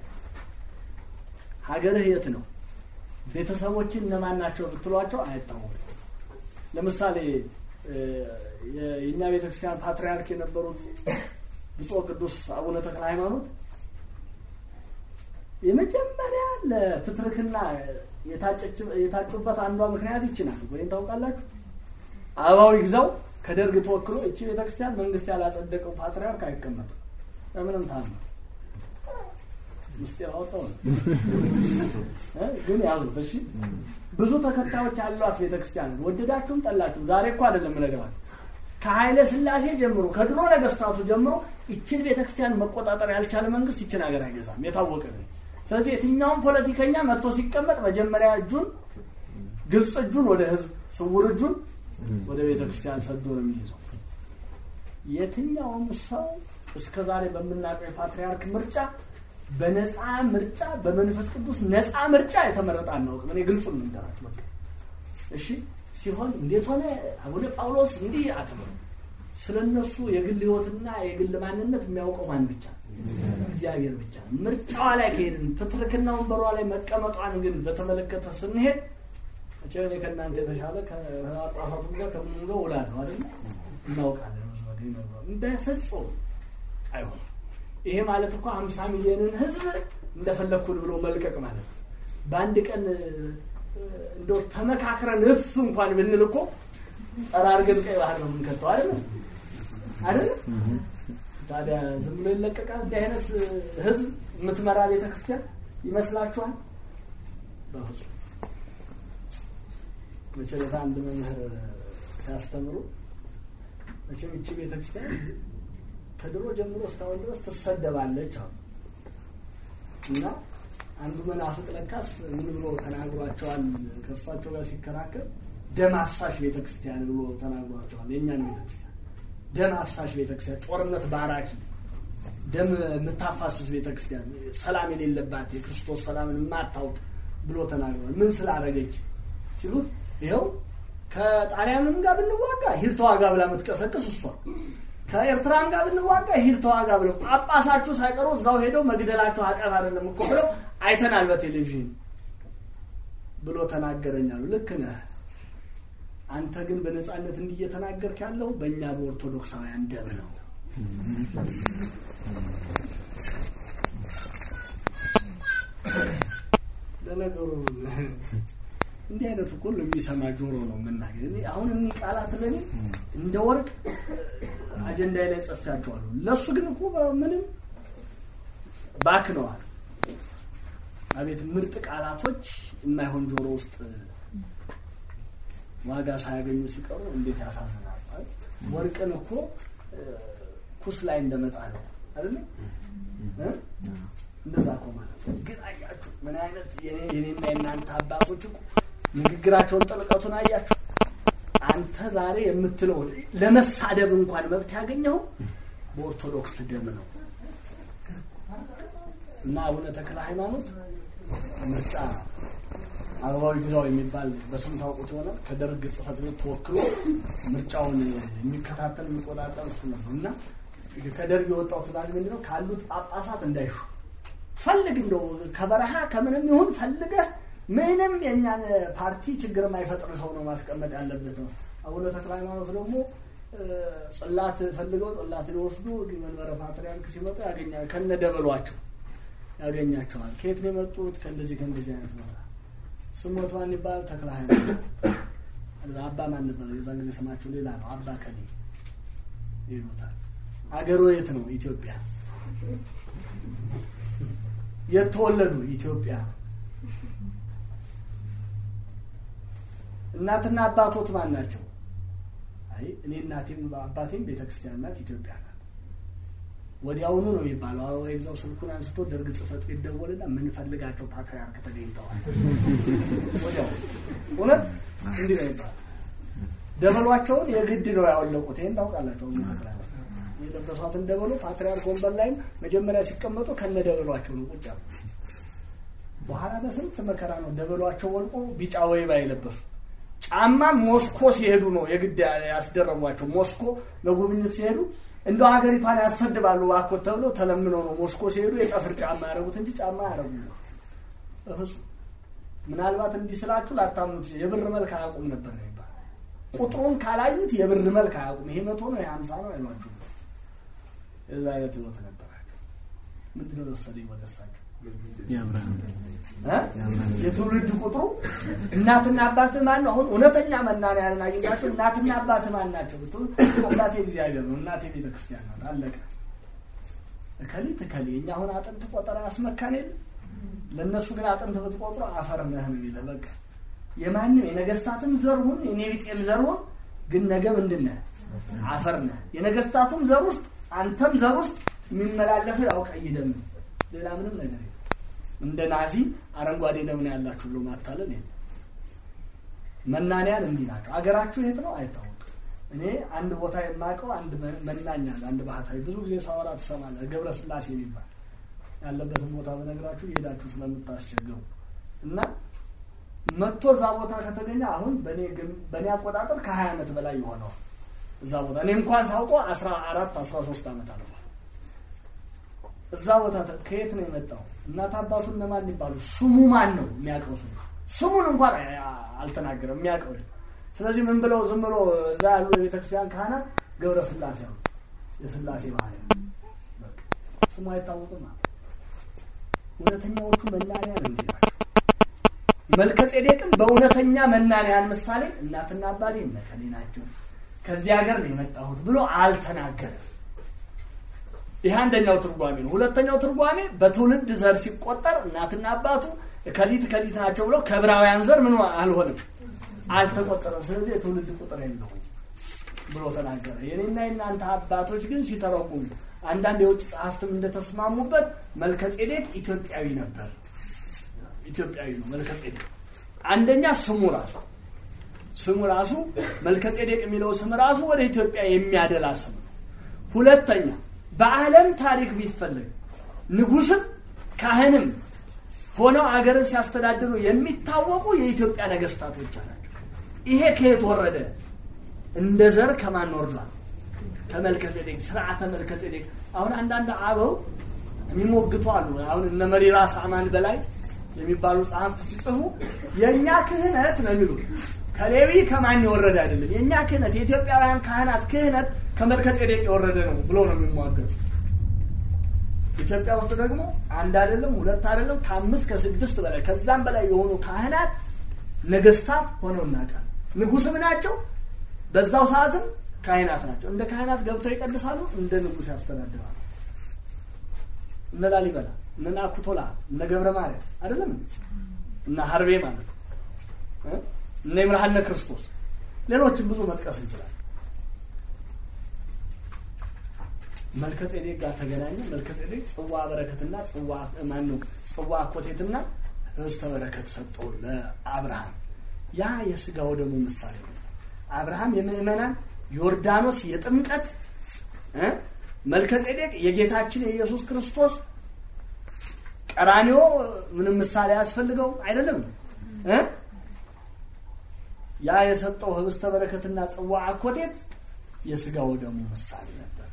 ሀገርህ የት ነው? ቤተሰቦችን እነማን ናቸው ብትሏቸው አይታወቁም። ለምሳሌ የእኛ ቤተክርስቲያን ፓትርያርክ የነበሩት ብፁዕ ቅዱስ አቡነ ተክለ ሃይማኖት የመጀመሪያ ለፕትርክና የታጩበት አንዷ ምክንያት ይችናል ወይም ታውቃላችሁ። አበባው ይግዛው ከደርግ ተወክሎ እቺ ቤተክርስቲያን መንግስት ያላጸደቀው ፓትርያርክ አይቀመጥም በምንም ታም ምስጢር አወጣው ነው ግን ያዙት። እሺ ብዙ ተከታዮች ያሏት ቤተክርስቲያን ወደዳችሁም ጠላችሁም፣ ዛሬ እኮ አይደለም እነግራችሁ ከኃይለ ሥላሴ ጀምሮ ከድሮ ነገስታቱ ጀምሮ ይችን ቤተክርስቲያን መቆጣጠር ያልቻለ መንግስት ይችን ሀገር አይገዛም፣ የታወቀ ነው። ስለዚህ የትኛውም ፖለቲከኛ መጥቶ ሲቀመጥ መጀመሪያ እጁን ግልጽ እጁን ወደ ህዝብ፣ ስውር እጁን ወደ ቤተክርስቲያን ሰዶ ነው የሚይዘው። የትኛውም ሰው እስከ ዛሬ በምናውቀው የፓትርያርክ ምርጫ በነፃ ምርጫ በመንፈስ ቅዱስ ነፃ ምርጫ የተመረጠ አናውቅም። እኔ ግልጹን ልንገራችሁ በቃ እሺ ሲሆን እንዴት ሆነ አቡነ ጳውሎስ እንዲህ አትበሉ። ስለ እነሱ የግል ህይወትና የግል ማንነት የሚያውቀው ማን ብቻ እግዚአብሔር ብቻ። ምርጫዋ ላይ ከሄድን ፕትርክና ወንበሯ ላይ መቀመጧን ግን በተመለከተ ስንሄድ እኔ ከእናንተ የተሻለ ከጳጳሳቱም ጋር ከምኑ ጋር ውላለሁ አይደል እናውቃለን። በፍጹም አይሆንም። ይሄ ማለት እኮ ሀምሳ ሚሊዮንን ህዝብ እንደፈለግኩን ብሎ መልቀቅ ማለት ነው። በአንድ ቀን እንደው ተመካክረን እፍ እንኳን ብንል እኮ ጠራርገን ቀይ ባህር ነው የምንከተው አይደለ አይደለ? ታዲያ ዝም ብሎ ይለቀቃል? እንዲህ አይነት ህዝብ የምትመራ ቤተ ክርስቲያን ይመስላችኋል? በፍጹም መቸለታ አንድ መምህር ሲያስተምሩ መቼም ይቺ ቤተክርስቲያን ከድሮ ጀምሮ እስካሁን ድረስ ትሰደባለች አሉ እና አንዱ መናፍቅ ለካስ ምን ብሎ ተናግሯቸዋል? ከእሳቸው ጋር ሲከራከር ደም አፍሳሽ ቤተክርስቲያን ብሎ ተናግሯቸዋል። የእኛን ቤተክርስቲያን ደም አፍሳሽ ቤተክርስቲያን፣ ጦርነት ባራኪ፣ ደም የምታፋስስ ቤተክርስቲያን፣ ሰላም የሌለባት የክርስቶስ ሰላምን የማታውቅ ብሎ ተናግሯል። ምን ስላደረገች ሲሉት ይኸው ከጣሊያንም ጋር ብንዋጋ ሂድ ተዋጋ ብላ የምትቀሰቅስ እሷ ከኤርትራም ጋር ብንዋጋ ሂድ ተዋጋ ብለው ጳጳሳችሁ ሳይቀሩ እዛው ሄደው መግደላችሁ ኃጢአት አይደለም እኮ ብለው አይተናል በቴሌቪዥን ብሎ ተናገረኛሉ። ልክ ነህ። አንተ ግን በነፃነት እንዲህ እየተናገርክ ያለው በእኛ በኦርቶዶክሳውያን ደም ነው። ለነገሩ እንዲህ አይነቱ እኮ የሚሰማ ጆሮ ነው የምናገር። እኔ አሁን እኒህ ቃላት ለኔ እንደ ወርቅ አጀንዳ ላይ ጽፌያቸዋለሁ። ለእሱ ግን እኮ ምንም ባክነዋል። አቤት ምርጥ ቃላቶች የማይሆን ጆሮ ውስጥ ዋጋ ሳያገኙ ሲቀሩ እንዴት ያሳዝናል። ማለት ወርቅን እኮ ኩስ ላይ እንደመጣ ነው አይደለ? እንደዛ እኮ ማለት ነው። ግን አያችሁ ምን አይነት የኔና የእናንተ አባቶች እኮ ንግግራቸውን ጥልቀቱን አያችሁ። አንተ ዛሬ የምትለው ለመሳደብ እንኳን መብት ያገኘው በኦርቶዶክስ ደም ነው እና አቡነ ተክለ ሃይማኖት ምርጫ አበባዊ ግዛው የሚባል በስም ታውቁት ይሆናል። ከደርግ ጽሕፈት ቤት ተወክሎ ምርጫውን የሚከታተል የሚቆጣጠር እሱ ነበር እና ከደርግ የወጣው ትእዛዝ ምንድን ነው? ካሉት ጳጳሳት እንዳይሹ ፈልግ እንደው ከበረሃ ከምንም ይሁን ፈልገህ ምንም የእኛን ፓርቲ ችግር የማይፈጥር ሰው ነው ማስቀመጥ ያለበት ነው። አቡነ ተክለ ሃይማኖት ደግሞ ጽላት ፈልገው ጽላት ሊወስዱ መንበረ ፓትርያርክ ሲመጡ ያገኛል ከነ ደበሏቸው ያገኛቸዋል። ከየት ነው የመጡት? ከእንደዚህ ከእንደዚህ አይነት ቦታ ስሞት ማን ይባል? ተክለ ሃይማኖት አባ ማን ነበር? የዛን ጊዜ ስማቸው ሌላ ነው። አባ ከኔ ይሉታል። አገሩ የት ነው? ኢትዮጵያ። የት ተወለዱ? ኢትዮጵያ። እናትና አባቶት ማን ናቸው? አይ እኔ እናቴም አባቴም ቤተክርስቲያን ናት፣ ኢትዮጵያ ናት። ወዲያውኑ ነው የሚባለው። አበባ ይግዛው ስልኩን አንስቶ ደርግ ጽሕፈት ቤት ደወልና የምንፈልጋቸው ፓትርያርክ ተገኝተዋል። ወዲያው እውነት እንዲህ ነው ይባላል። ደበሏቸውን የግድ ነው ያወለቁት። ይህን ታውቃላቸው። የለበሷትን ደበሎ ፓትርያርክ ወንበር ላይም መጀመሪያ ሲቀመጡ ከነ ደበሏቸው ነው ቁጭ ያሉ። በኋላ በስንት መከራ ነው ደበሏቸው ወልቆ ቢጫ ወይባ የለበሱ ጫማ ሞስኮ ሲሄዱ ነው የግድ ያስደረጓቸው። ሞስኮ ለጉብኝት ሲሄዱ እንደው ሀገሪቷን ያሰድባሉ እባክዎት ተብሎ ተለምነው ነው ሞስኮ ሲሄዱ የጠፍር ጫማ ያደረጉት እንጂ ጫማ ያደረጉ በፍጹም። ምናልባት እንዲህ ስላችሁ ላታምኑት የብር መልክ አያውቁም ነበር ነው ይባል። ቁጥሩን ካላዩት የብር መልክ አያውቁም። ይሄ መቶ ነው የሀምሳ ነው አይሏችሁ። የዛ አይነት ህይወት ነበራቸው። ምንድን ነው የወሰደኝ ወደ እሳቸው የትውልድ ቁጥሩ እናትና አባትህ ማን ነው? አሁን እውነተኛ መናንያንን አግኝታችሁ እናትና አባትህ ማን ናቸው ብትሉ አባቴ እግዚአብሔር ነው፣ እናቴ ቤተ ክርስቲያን ናት። አለቀ። እከሊት እከሌ እኛ አሁን አጥንት ቆጠራ ያስመካን የለ ለእነሱ ግን አጥንት ብትቆጥሩ አፈር ነህ ነው የሚለው። በቃ የማንም የነገስታትም ዘር ሁን የኔ ቢጤም ዘር ሁን፣ ግን ነገ ምንድን ነህ? አፈር ነህ። የነገስታቱም ዘር ውስጥ አንተም ዘር ውስጥ የሚመላለሰው ያው ቀይ ደም ነው። ሌላ ምንም ነገር የለም። እንደ ናዚ አረንጓዴ ደም ነው ያላችሁ ብሎ ማታለል የለም። መናንያን እንዲህ ናቸው። አገራችሁ የት ነው አይታወቅም። እኔ አንድ ቦታ የማውቀው አንድ መናኛ አለ፣ አንድ ባህታዊ ብዙ ጊዜ ሳወራ ትሰማለህ። ገብረ ስላሴ የሚባል ያለበትን ቦታ በነግራችሁ እየሄዳችሁ ስለምታስቸግሩ እና መጥቶ እዛ ቦታ ከተገኘ አሁን በእኔ አቆጣጠር ከሀያ ዓመት በላይ የሆነዋል እዛ ቦታ እኔ እንኳን ሳውቀው አስራ አራት አስራ ሶስት ዓመት አልፏል። እዛ ቦታ ከየት ነው የመጣው? እናት አባቱ እነማን ይባሉ? ስሙ ማን ነው የሚያውቀው? ስሙ ስሙን እንኳን አልተናገረም የሚያውቀው። ስለዚህ ምን ብለው ዝም ብሎ እዛ ያሉ የቤተክርስቲያን ካህናት ገብረ ስላሴ ነው የስላሴ ባህል ስሙ አይታወቅም። እውነተኛዎቹ መናንያን እንዲህ ናቸው። መልከ ጼዴቅም በእውነተኛ መናንያን ምሳሌ እናትና አባቴ እነከሌ ናቸው ከዚህ ሀገር ነው የመጣሁት ብሎ አልተናገረም። ይህ አንደኛው ትርጓሜ ነው። ሁለተኛው ትርጓሜ በትውልድ ዘር ሲቆጠር እናትና አባቱ ከሊት ከሊት ናቸው ብለው ከዕብራውያን ዘር ምን አልሆንም አልተቆጠረም። ስለዚህ የትውልድ ቁጥር የለውም ብሎ ተናገረ። የኔና የናንተ አባቶች ግን ሲተረጉሙ አንዳንድ የውጭ ጸሐፍትም እንደተስማሙበት መልከጼዴቅ ኢትዮጵያዊ ነበር። ኢትዮጵያዊ ነው መልከጼዴቅ። አንደኛ ስሙ ራሱ ስሙ ራሱ መልከጼዴቅ የሚለው ስም ራሱ ወደ ኢትዮጵያ የሚያደላ ስም ነው። ሁለተኛ በዓለም ታሪክ ቢፈለግ ንጉስም ካህንም ሆነው አገርን ሲያስተዳድሩ የሚታወቁ የኢትዮጵያ ነገስታት ብቻ ናቸው። ይሄ ከየት ወረደ? እንደ ዘር ከማን ወርዷል? ከመልከጼዴቅ ስርዓተ መልከጼዴቅ። አሁን አንዳንድ አበው የሚሞግቱ አሉ። አሁን እነ መሪራ ሳማን በላይ የሚባሉ ጸሐፍት ሲጽፉ የእኛ ክህነት ነው የሚሉት ከሌዊ ከማን የወረደ አይደለም። የእኛ ክህነት የኢትዮጵያውያን ካህናት ክህነት ከመልከጼዴቅ የወረደ ነው ብሎ ነው የሚሟገቱ። ኢትዮጵያ ውስጥ ደግሞ አንድ አይደለም ሁለት አይደለም ከአምስት ከስድስት በላይ ከዛም በላይ የሆኑ ካህናት ነገስታት ሆነው እናውቃለን። ንጉስም ናቸው፣ በዛው ሰዓትም ካህናት ናቸው። እንደ ካህናት ገብተው ይቀድሳሉ፣ እንደ ንጉስ ያስተዳድራሉ። እነ ላሊበላ፣ እነ ናኩቶላ፣ እነ ገብረ ማርያም አይደለም እና ሀርቤ ማለት ነው እነ ይምርሃነ ክርስቶስ ሌሎችም ብዙ መጥቀስ እንችላለን። መልከጼዴቅ ጋር ተገናኘ። መልከጼዴቅ ጽዋ በረከትና ጽዋ ማን ነው ጽዋ አኮቴትና ኅብስተ በረከት ሰጠው ለአብርሃም። ያ የስጋው ደግሞ ምሳሌ ነው። አብርሃም የምእመናን ዮርዳኖስ የጥምቀት እ መልከጼዴቅ የጌታችን የኢየሱስ ክርስቶስ ቀራኒዮ ምንም ምሳሌ ያስፈልገው አይደለም እ ያ የሰጠው ኅብስተ በረከትና ጽዋ አኮቴት የስጋው ደግሞ ምሳሌ ነበር።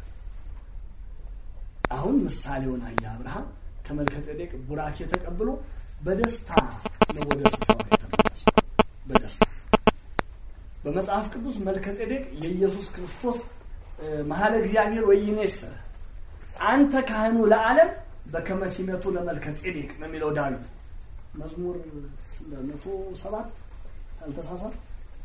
አሁን ምሳሌውን አየ አብርሃም ከመልከጼዴቅ ቡራኬ ተቀብሎ በደስታ ነው ወደ ስፍራው የተመለሰው። በደስታ በመጽሐፍ ቅዱስ መልከጼዴቅ የኢየሱስ ክርስቶስ መሀለ እግዚአብሔር ወይኔስ አንተ ካህኑ ለዓለም በከመ ሲመቱ ለመልከጼዴቅ ነው የሚለው ዳዊት መዝሙር መቶ ሰባት አልተሳሳት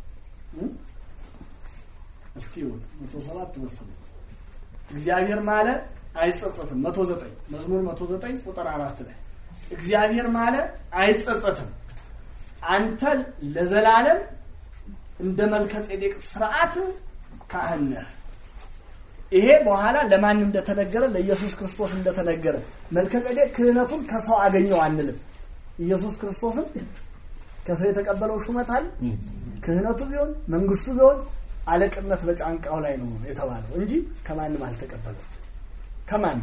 እስቲ መቶ ሰባት መሰለኝ እግዚአብሔር ማለ አይጸጸትም። መቶ ዘጠኝ መዝሙር መቶ ዘጠኝ ቁጥር አራት ላይ እግዚአብሔር ማለ አይጸጸትም፣ አንተ ለዘላለም እንደ መልከጼዴቅ ስርዓት ካህን ነህ። ይሄ በኋላ ለማን እንደተነገረ ለኢየሱስ ክርስቶስ እንደተነገረ መልከጼዴቅ ክህነቱን ከሰው አገኘው አንልም። ኢየሱስ ክርስቶስን ከሰው የተቀበለው ሹመት አለ። ክህነቱ ቢሆን መንግስቱ ቢሆን አለቅነት በጫንቃው ላይ ነው የተባለው እንጂ ከማንም አልተቀበለው። ከማንም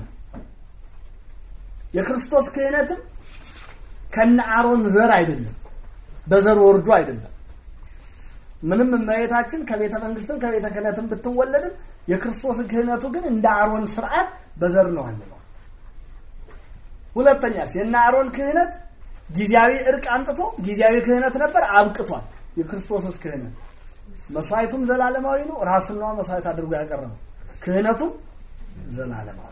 የክርስቶስ ክህነትም ከነ አሮን ዘር አይደለም፣ በዘር ወርዶ አይደለም። ምንም እመቤታችን ከቤተ መንግስትም ከቤተ ክህነትም ብትወለድም የክርስቶስ ክህነቱ ግን እንደ አሮን ስርዓት በዘር ነው አንለው። ሁለተኛስ የነ አሮን ክህነት ጊዜያዊ እርቅ አምጥቶ ጊዜያዊ ክህነት ነበር፣ አብቅቷል። የክርስቶስስ ክህነት መስዋዕቱም ዘላለማዊ ነው። ራሱን ነዋ መስዋዕት አድርጎ ያቀረበው ክህነቱም ዘላለማዊ።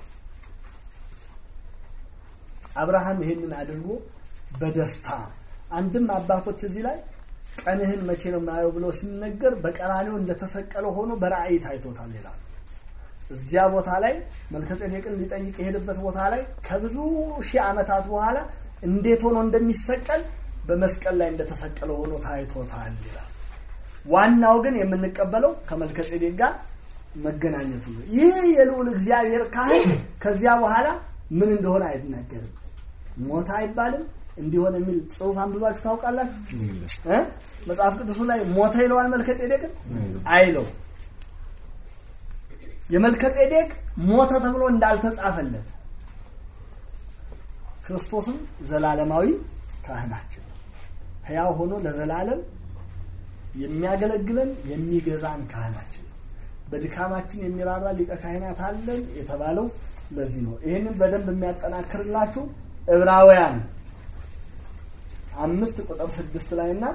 አብርሃም ይሄንን አድርጎ በደስታ አንድም አባቶች እዚህ ላይ ቀንህን መቼ ነው የማየው ብሎ ሲነገር በቀራኔው እንደተሰቀለ ሆኖ በራእይ ታይቶታል ይላል። እዚያ ቦታ ላይ መልከጼዴቅን ሊጠይቅ የሄደበት ቦታ ላይ ከብዙ ሺህ ዓመታት በኋላ እንዴት ሆኖ እንደሚሰቀል በመስቀል ላይ እንደተሰቀለ ሆኖ ታይቶታል ይላል። ዋናው ግን የምንቀበለው ከመልከጼዴቅ ጋር መገናኘቱ ነው። ይህ የልዑል እግዚአብሔር ካህን ከዚያ በኋላ ምን እንደሆነ አይናገርም። ሞታ አይባልም እንዲሆን የሚል ጽሑፍ አንብባችሁ ታውቃላችሁ? እ መጽሐፍ ቅዱሱ ላይ ሞተ ይለዋል መልከጼዴቅን አይለው። የመልከጼዴቅ ሞተ ተብሎ እንዳልተጻፈለት ክርስቶስም ዘላለማዊ ካህናችን ሕያው ሆኖ ለዘላለም የሚያገለግለን የሚገዛን ካህናችን በድካማችን የሚራራ ሊቀ ካህናት አለን የተባለው ለዚህ ነው። ይህንን በደንብ የሚያጠናክርላችሁ ዕብራውያን አምስት ቁጥር ስድስት ላይ እና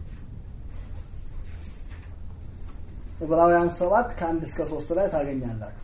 ዕብራውያን ሰባት ከአንድ እስከ ሶስት ላይ ታገኛላችሁ።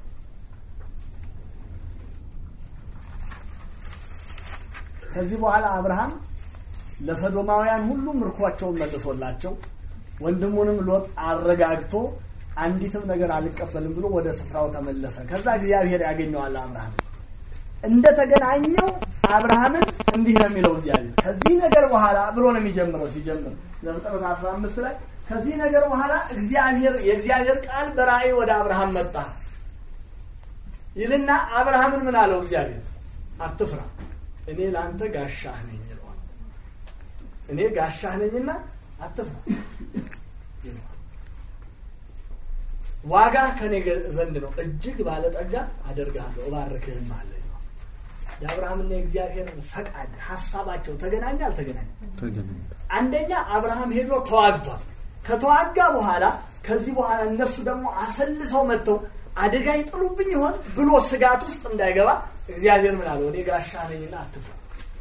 ከዚህ በኋላ አብርሃም ለሰዶማውያን ሁሉ ምርኳቸውን መልሶላቸው ወንድሙንም ሎጥ አረጋግቶ አንዲትም ነገር አልቀበልም ብሎ ወደ ስፍራው ተመለሰ። ከዛ እግዚአብሔር ያገኘዋል። አብርሃም እንደተገናኘው አብርሃምን እንዲህ ነው የሚለው እግዚአብሔር ከዚህ ነገር በኋላ ብሎ ነው የሚጀምረው ሲጀምር ዘፍጥረት አስራ አምስት ላይ ከዚህ ነገር በኋላ እግዚአብሔር የእግዚአብሔር ቃል በራእይ ወደ አብርሃም መጣ ይልና አብርሃምን ምን አለው እግዚአብሔር አትፍራ እኔ ለአንተ ጋሻህ ነኝ ይለዋል እኔ ጋሻህ ነኝና አትፍራ ይለዋል ዋጋ ከኔ ዘንድ ነው እጅግ ባለጠጋ አደርግሃለሁ እባርክህም አለ ይለዋል የአብርሃምና የእግዚአብሔር ፈቃድ ሀሳባቸው ተገናኘ አልተገናኘ ተገናኘ። አንደኛ አብርሃም ሄዶ ተዋግቷል ከተዋጋ በኋላ ከዚህ በኋላ እነሱ ደግሞ አሰልሰው መጥተው አደጋ ይጥሉብኝ ይሆን ብሎ ስጋት ውስጥ እንዳይገባ እግዚአብሔር ምን አለው እኔ ጋሻ ነኝና አትፍራ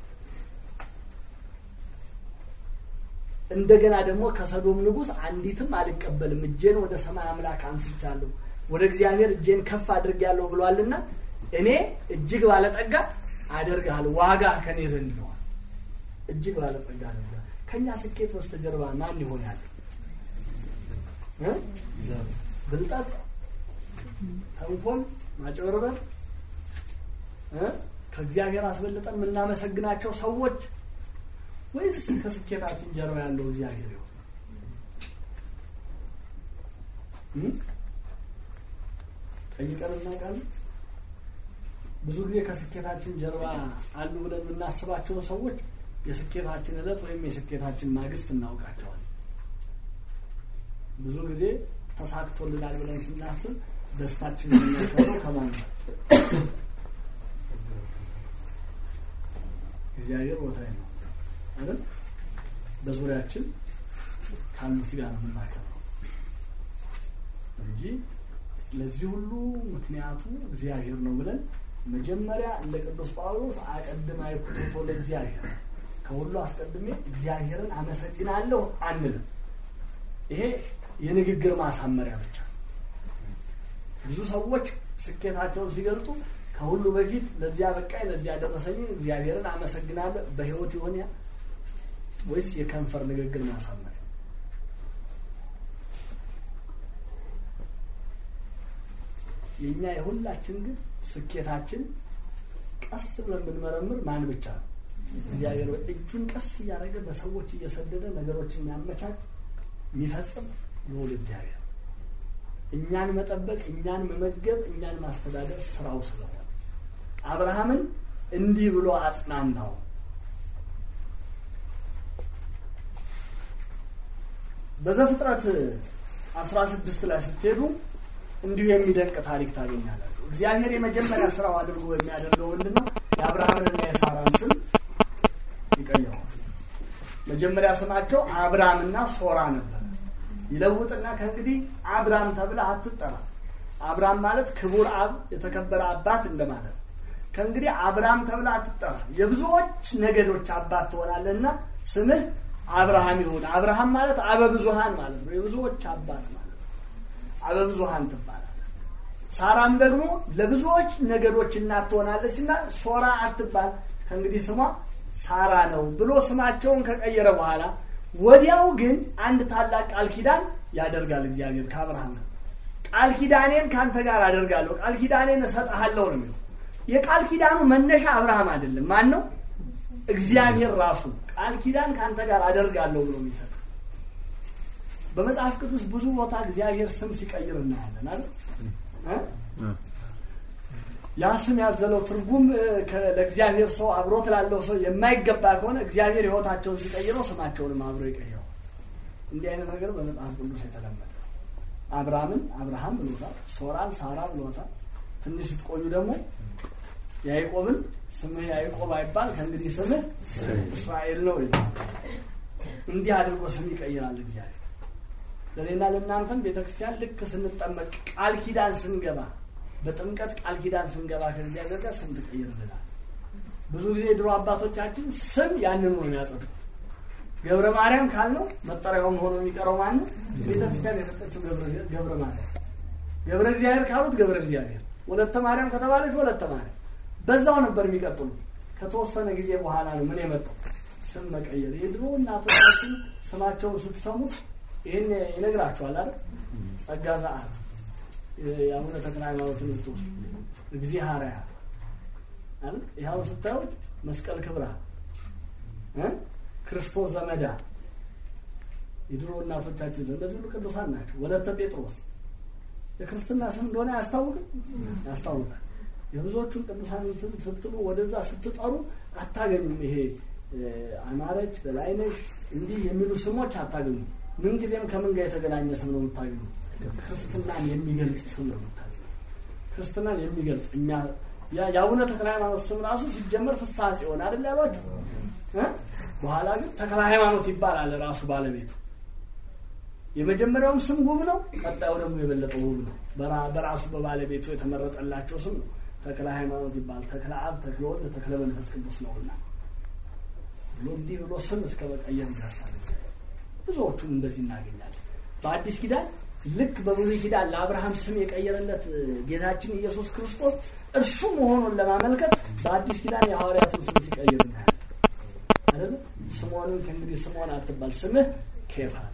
እንደገና ደግሞ ከሰዶም ንጉሥ አንዲትም አልቀበልም እጄን ወደ ሰማይ አምላክ አንስቻለሁ ወደ እግዚአብሔር እጄን ከፍ አድርጌያለሁ ብሏልና እኔ እጅግ ባለጠጋ አደርግሃለሁ ዋጋ ከኔ ዘንድ ነዋል እጅግ ባለጸጋ ነው ከእኛ ስኬት በስተጀርባ ማን ይሆናል እ? ዘር ብልጠት ተንኮል ማጭበርበር እ? ከእግዚአብሔር አስበልጠን የምናመሰግናቸው ሰዎች ወይስ ከስኬታችን ጀርባ ያለው እግዚአብሔር ይሆን እ? ጠይቀን እናውቃለን ብዙ ጊዜ ከስኬታችን ጀርባ አሉ ብለን የምናስባቸውን ሰዎች የስኬታችን እለት ወይም የስኬታችን ማግስት እናውቃቸዋል ብዙ ጊዜ ተሳክቶልናል ብለን ስናስብ ደስታችን የሚያከብረው ከማን ነው እግዚአብሔር ቦታ ነው አይደል በዙሪያችን ካሉት ጋር ነው የምናከብረው እንጂ ለዚህ ሁሉ ምክንያቱ እግዚአብሔር ነው ብለን መጀመሪያ እንደ ቅዱስ ጳውሎስ አቀድም አይኩቶቶ ለእግዚአብሔር ከሁሉ አስቀድሜ እግዚአብሔርን አመሰግናለሁ አንልም ይሄ የንግግር ማሳመሪያ ብቻ ብዙ ሰዎች ስኬታቸውን ሲገልጡ ከሁሉ በፊት ለዚያ በቃኝ ለዚያ ደረሰኝ እግዚአብሔርን አመሰግናለሁ በህይወት ይሆን ያ ወይስ የከንፈር ንግግር ማሳመሪያ የእኛ የሁላችን ግን ስኬታችን ቀስ ብለን ብንመረምር ማን ብቻ ነው እግዚአብሔር እጁን ቀስ እያደረገ በሰዎች እየሰደደ ነገሮችን የሚያመቻች የሚፈጽም ልዑል እግዚአብሔር እኛን መጠበቅ እኛን መመገብ እኛን ማስተዳደር ስራው ስለሆነ አብርሃምን እንዲህ ብሎ አጽናናው በዘፍጥረት አስራ ስድስት ላይ ስትሄዱ እንዲሁ የሚደንቅ ታሪክ ታገኛላችሁ እግዚአብሔር የመጀመሪያ ስራው አድርጎ የሚያደርገው ምንድን ነው የአብርሃምንና የሳራን ስም ይቀይረዋል መጀመሪያ ስማቸው አብራምና ሶራ ነበር ይለውጥና ከእንግዲህ አብራም ተብለ አትጠራ አብራም ማለት ክቡር አብ የተከበረ አባት እንደማለት ከእንግዲህ አብራም ተብለ አትጠራ የብዙዎች ነገዶች አባት ትሆናለህና ስምህ አብርሃም ይሁን አብርሃም ማለት አበብዙሃን ማለት ነው የብዙዎች አባት ማለት ነው አበብዙሃን ትባላል ሳራም ደግሞ ለብዙዎች ነገዶች እናት ትሆናለች እና ሶራ አትባል ከእንግዲህ ስሟ ሳራ ነው ብሎ ስማቸውን ከቀየረ በኋላ ወዲያው ግን አንድ ታላቅ ቃል ኪዳን ያደርጋል እግዚአብሔር ከአብርሃም ጋር ቃል ኪዳኔን ከአንተ ጋር አደርጋለሁ ቃል ኪዳኔን እሰጥሃለሁ ነው የሚለው የቃል ኪዳኑ መነሻ አብርሃም አይደለም ማን ነው እግዚአብሔር ራሱ ቃል ኪዳን ከአንተ ጋር አደርጋለሁ ብሎ የሚሰጥ በመጽሐፍ ቅዱስ ብዙ ቦታ እግዚአብሔር ስም ሲቀይር እናያለን አይደል ያ ስም ያዘለው ትርጉም ለእግዚአብሔር ሰው አብሮት ላለው ሰው የማይገባ ከሆነ እግዚአብሔር ህይወታቸውን ሲቀይረው ስማቸውንም አብሮ ይቀይረው እንዲህ አይነት ነገር በመጽሐፍ ቅዱስ የተለመደ አብርሃምን አብርሃም ብሎታል ሶራን ሳራ ብሎታል ትንሽ ስትቆዩ ደግሞ ያዕቆብን ስምህ ያዕቆብ አይባል ከእንግዲህ ስምህ እስራኤል ነው ይላል እንዲህ አድርጎ ስም ይቀይራል እግዚአብሔር ለእኔና ለእናንተም ቤተ ክርስቲያን ልክ ስንጠመቅ ቃል ኪዳን ስንገባ በጥምቀት ቃል ኪዳን ስንገባ ከእግዚአብሔር ጋር ስም ትቀይርልናል ብዙ ጊዜ ድሮ አባቶቻችን ስም ያንኑ ነው የሚያጸድቁት ገብረ ማርያም ካልነው መጠሪያውም ሆኖ የሚቀረው ማን ነው ቤተ ክርስቲያን የሰጠችው ገብረ ማርያም ገብረ እግዚአብሔር ካሉት ገብረ እግዚአብሔር ወለተ ማርያም ከተባለች ወለተ ማርያም በዛው ነበር የሚቀጥሉት ከተወሰነ ጊዜ በኋላ ነው ምን የመጣው ስም መቀየር የድሮ እናቶቻችን ስማቸውን ስትሰሙት ይህን ይነግራችኋል አይደል ጸጋ ዘአብ የአቡነ ተክለ ሃይማኖትን ብትወስዱ እግዚአብሔር አይደል ይኸው ስታዩት መስቀል ክብራ እ ክርስቶስ ዘመዳ የድሮ እናቶቻችን እነዚህ ሁሉ ቅዱሳን ናቸው። ወለተ ጴጥሮስ የክርስትና ስም እንደሆነ ያስታውቃል ያስታውቃል። የብዙዎቹን ቅዱሳን እንትን ስትሉ ወደዛ ስትጠሩ አታገኙም። ይሄ አማረች፣ በላይነሽ እንዲህ የሚሉ ስሞች አታገኙም። ምንጊዜም ከምን ጋር የተገናኘ ስም ነው የምታገኙ? ክርስትናን የሚገልጥ ስም ነው የምታገኙ። ክርስትናን የሚገልጥ እኛ የአቡነ ተክለ ሃይማኖት ስም ራሱ ሲጀመር ፍስሐ ጽዮን አይደል ያሏቸው። በኋላ ግን ተክለ ሃይማኖት ይባላል ራሱ ባለቤቱ። የመጀመሪያውም ስም ውብ ነው፣ ቀጣዩ ደግሞ የበለጠ ውብ ነው። በራሱ በባለቤቱ የተመረጠላቸው ስም ነው። ተክለ ሃይማኖት ይባላል። ተክለ አብ፣ ተክለ ወልድ፣ ተክለ መንፈስ ቅዱስ ነውና ብሎ እንዲህ ብሎ ስም እስከ መቀየር ይደርሳል። ብዙዎቹን እንደዚህ እናገኛለን። በአዲስ ኪዳን ልክ በብሉይ ኪዳን ለአብርሃም ስም የቀየረለት ጌታችን ኢየሱስ ክርስቶስ እርሱ መሆኑን ለማመልከት በአዲስ ኪዳን የሐዋርያትን ስም ሲቀይር እናያለን። አይደለ? ስምዖንን ከእንግዲህ ስምዖን አትባል ስምህ ኬፋ ነው።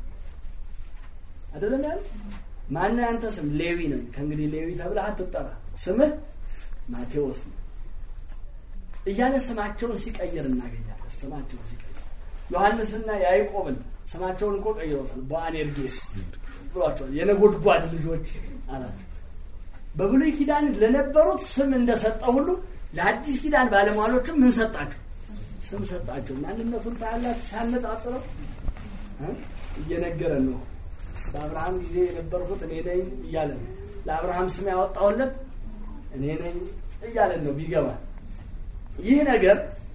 አይደለም ያለ ማነው ያንተ ስም? ሌዊ ነኝ። ከእንግዲህ ሌዊ ተብለህ አትጠራ፣ ስምህ ማቴዎስ ነው እያለ ስማቸውን ሲቀይር እናገኛለን። ስማቸውን ሲቀይር ዮሐንስና ያዕቆብን ስማቸውን እኮ ቀይሮታል። በአኔርጌስ ብሏቸዋል። የነጎድጓድ ልጆች አላቸው። በብሉይ ኪዳን ለነበሩት ስም እንደሰጠ ሁሉ ለአዲስ ኪዳን ባለሟሎችም ምን ሰጣቸው? ስም ሰጣቸው። ማንነቱን ታያላችሁ። ሲያነጻጽረው እየነገረን ነው። በአብርሃም ጊዜ የነበርኩት እኔ ነኝ እያለ ነው። ለአብርሃም ስም ያወጣሁለት እኔ ነኝ እያለን ነው ቢገባል። ይህ ነገር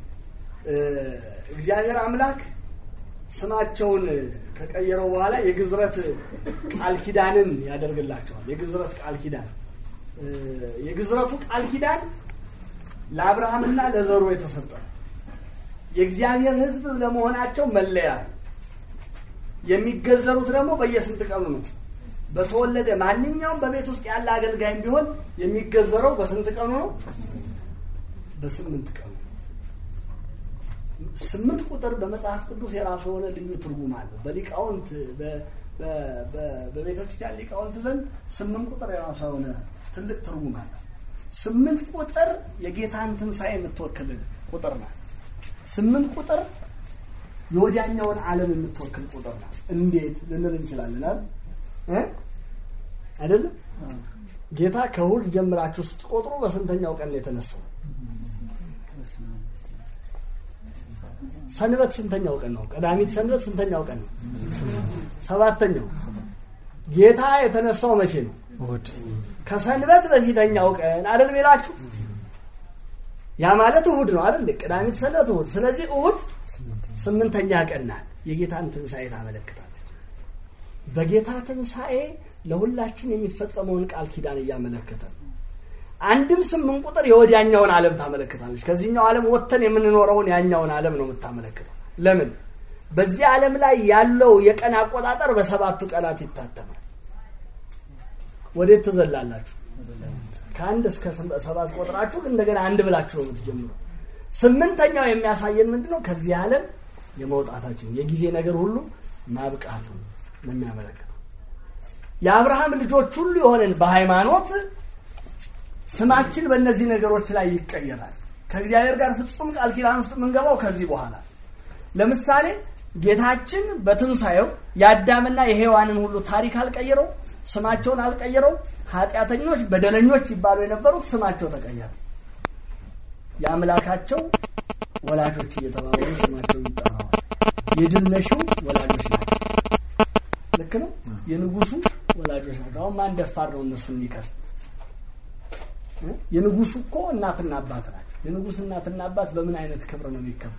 እግዚአብሔር አምላክ ስማቸውን ከቀየረው በኋላ የግዝረት ቃል ኪዳንን ያደርግላቸዋል። የግዝረት ቃል ኪዳን የግዝረቱ ቃል ኪዳን ለአብርሃምና ለዘሩ የተሰጠ የእግዚአብሔር ሕዝብ ለመሆናቸው መለያ የሚገዘሩት ደግሞ በየስንት ቀኑ ነው? በተወለደ ማንኛውም በቤት ውስጥ ያለ አገልጋይም ቢሆን የሚገዘረው በስንት ቀኑ ነው? በስምንት ቀኑ። ስምንት ቁጥር በመጽሐፍ ቅዱስ የራሱ የሆነ ልዩ ትርጉም አለው። በሊቃውንት በቤተ ክርስቲያን ሊቃውንት ዘንድ ስምንት ቁጥር የራሱ የሆነ ትልቅ ትርጉም አለው። ስምንት ቁጥር የጌታን ትንሣኤ የምትወክል ቁጥር ናት። ስምንት ቁጥር የወዲያኛውን ዓለም የምትወክል ቁጥር ናት። እንዴት ልንል እንችላለን አይደለም? ጌታ ከእሑድ ጀምራችሁ ስትቆጥሩ በስንተኛው ቀን ነው የተነሳው? ሰንበት ስንተኛው ቀን ነው? ቀዳሚት ሰንበት ስንተኛው ቀን ነው? ሰባተኛው። ጌታ የተነሳው መቼ ነው? እሑድ ከሰንበት በፊተኛው ቀን አይደል ሚላችሁ? ያ ማለት እሑድ ነው አይደል? ቀዳሚት ሰንበት እሑድ። ስለዚህ እሑድ ስምንተኛ ቀን ናት። የጌታን ትንሣኤ ታመለክታለች። በጌታ ትንሣኤ ለሁላችን የሚፈጸመውን ቃል ኪዳን እያመለከተ ነው። አንድም ስምንት ቁጥር የወዲያኛውን ዓለም ታመለክታለች። ከዚህኛው ዓለም ወጥተን የምንኖረውን ያኛውን ዓለም ነው የምታመለክተው። ለምን? በዚህ ዓለም ላይ ያለው የቀን አቆጣጠር በሰባቱ ቀናት ይታተማል። ወዴት ትዘላላችሁ? ከአንድ እስከ ሰባት ቆጥራችሁ እንደገና አንድ ብላችሁ ነው የምትጀምሩ። ስምንተኛው የሚያሳየን ምንድን ነው? ከዚህ ዓለም የመውጣታችን የጊዜ ነገር ሁሉ ማብቃቱ ነው የሚያመለክተው። የአብርሃም ልጆች ሁሉ የሆነን በሃይማኖት ስማችን በእነዚህ ነገሮች ላይ ይቀየራል። ከእግዚአብሔር ጋር ፍጹም ቃል ኪዳን ውስጥ የምንገባው ከዚህ በኋላ። ለምሳሌ ጌታችን በትንሣኤው የአዳምና የሔዋንን ሁሉ ታሪክ አልቀየረው፣ ስማቸውን አልቀየረው። ኃጢአተኞች፣ በደለኞች ይባሉ የነበሩት ስማቸው ተቀየረ። የአምላካቸው ወላጆች እየተባሉ ስማቸው ይጠራዋል። የድል ነሺው ወላጆች ናቸው። ልክ ነው። የንጉሱ ወላጆች ናቸው። አሁን ማን ደፋር ነው እነሱን የሚከስ? የንጉሱ እኮ እናትና አባት ናቸው። የንጉስ እናትና አባት በምን አይነት ክብር ነው የሚከበር?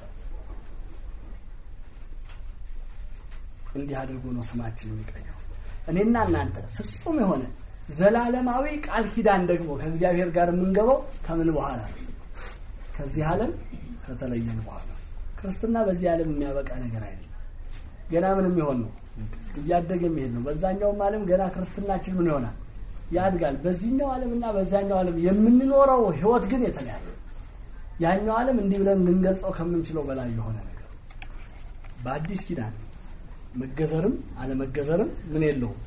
እንዲህ አድርጎ ነው ስማችን የሚቀየው። እኔና እናንተ ፍጹም የሆነ ዘላለማዊ ቃል ኪዳን ደግሞ ከእግዚአብሔር ጋር የምንገባው ከምን በኋላ ነው? ከዚህ ዓለም ከተለየን በኋላ። ክርስትና በዚህ ዓለም የሚያበቃ ነገር አይደለም። ገና ምን የሚሆን ነው? እያደገ የሚሄድ ነው። በዛኛውም ዓለም ገና ክርስትናችን ምን ይሆናል? ያድጋል። በዚህኛው ዓለም እና በዛኛው ዓለም የምንኖረው ህይወት ግን የተለያየ። ያኛው ዓለም እንዲህ ብለን ልንገልጸው ከምንችለው በላይ የሆነ ነገር። በአዲስ ኪዳን መገዘርም አለመገዘርም ምን የለውም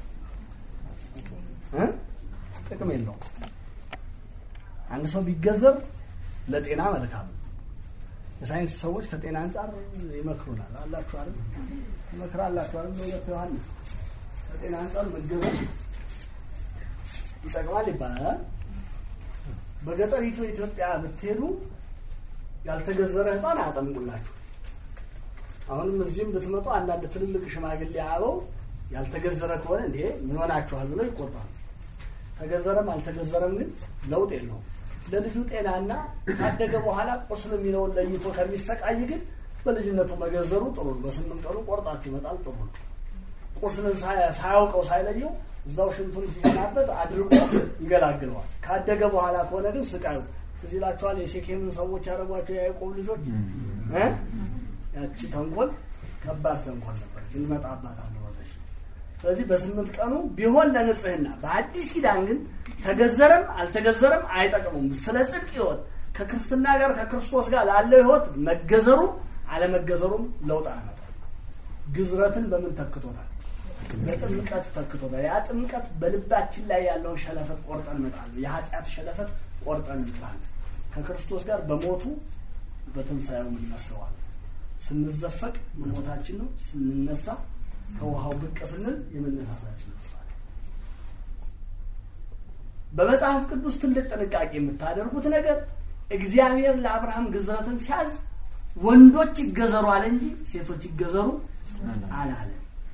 እ ጥቅም የለውም። አንድ ሰው ቢገዘር ለጤና መልካም ነው። የሳይንስ ሰዎች ከጤና አንጻር ይመክሩናል። አላችሁ አይደል? ይመክራላችሁ አይደል? በሁለት ዮሐንስ ከጤና አንጻር መገዘር ይጠቅማል ይባላል። በገጠሪቱ ኢትዮጵያ ብትሄዱ ያልተገዘረ ሕፃን አያጠምቁላችሁ። አሁንም እዚህም ብትመጡ አንዳንድ ትልልቅ ሽማግሌ አበው ያልተገዘረ ከሆነ እንዴ ምን ሆናችኋል ብለው ይቆጣሉ። ተገዘረም አልተገዘረም ግን ለውጥ የለውም። ለልጁ ጤናና ካደገ በኋላ ቁስል የሚለውን ለይቶ ከሚሰቃይ ግን በልጅነቱ መገዘሩ ጥሩ ነው። በስምንት ቀኑ ቆርጣችሁ ይመጣል ጥሩ ነው። ቁስልን ሳያውቀው ሳይለየው እዛው ሽንቱን ሲሸናበት አድርጎ ይገላግለዋል። ካደገ በኋላ ከሆነ ግን ስቃዩ ትዝ ይላችኋል። የሴኬምን ሰዎች ያደረጓቸው የያዕቆብ ልጆች እ ያቺ ተንኮል ከባድ ተንኮል ነበር። እንመጣባታለን ወደፊት። ስለዚህ በስምንት ቀኑ ቢሆን ለንጽህና፣ በአዲስ ኪዳን ግን ተገዘረም አልተገዘረም አይጠቅሙም። ስለ ጽድቅ ሕይወት ከክርስትና ጋር ከክርስቶስ ጋር ላለው ሕይወት መገዘሩ አለመገዘሩም ለውጥ አያመጣም። ግዝረትን በምን ተክቶታል? በጥምቀት ተክቶታል። ያ ጥምቀት በልባችን ላይ ያለውን ሸለፈት ቆርጠን እንመጣለን። የኃጢአት ሸለፈት ቆርጠን እንጥላለን። ከክርስቶስ ጋር በሞቱ በትንሣኤው እንመስለዋለን። ስንዘፈቅ መሞታችን ነው። ስንነሳ ከውሃው ብቅ ስንል የመነሳታችን ምሳሌ። በመጽሐፍ ቅዱስ ትልቅ ጥንቃቄ የምታደርጉት ነገር እግዚአብሔር ለአብርሃም ግዝረትን ሲያዝ ወንዶች ይገዘሩ አለ እንጂ ሴቶች ይገዘሩ አላለም።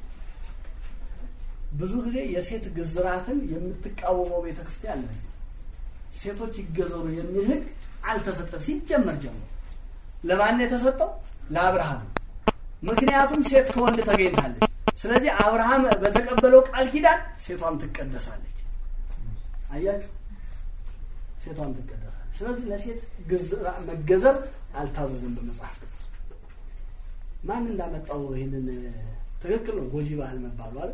ብዙ ጊዜ የሴት ግዝራትን የምትቃወመው ቤተክርስቲያን ነው። ሴቶች ይገዘሩ የሚል ሕግ አልተሰጠም ሲጀመር ጀምሮ። ለማን የተሰጠው? ለአብርሃም። ምክንያቱም ሴት ከወንድ ተገኝታለች። ስለዚህ አብርሃም በተቀበለው ቃል ኪዳን ሴቷም ትቀደሳለች። አያችሁ፣ ሴቷም ትቀደሳለች። ስለዚህ ለሴት መገዘር አልታዘዘም በመጽሐፍ ቅዱስ። ማን እንዳመጣው ይህንን ትክክል ነው። ጎጂ ባህል መባሉ አለ።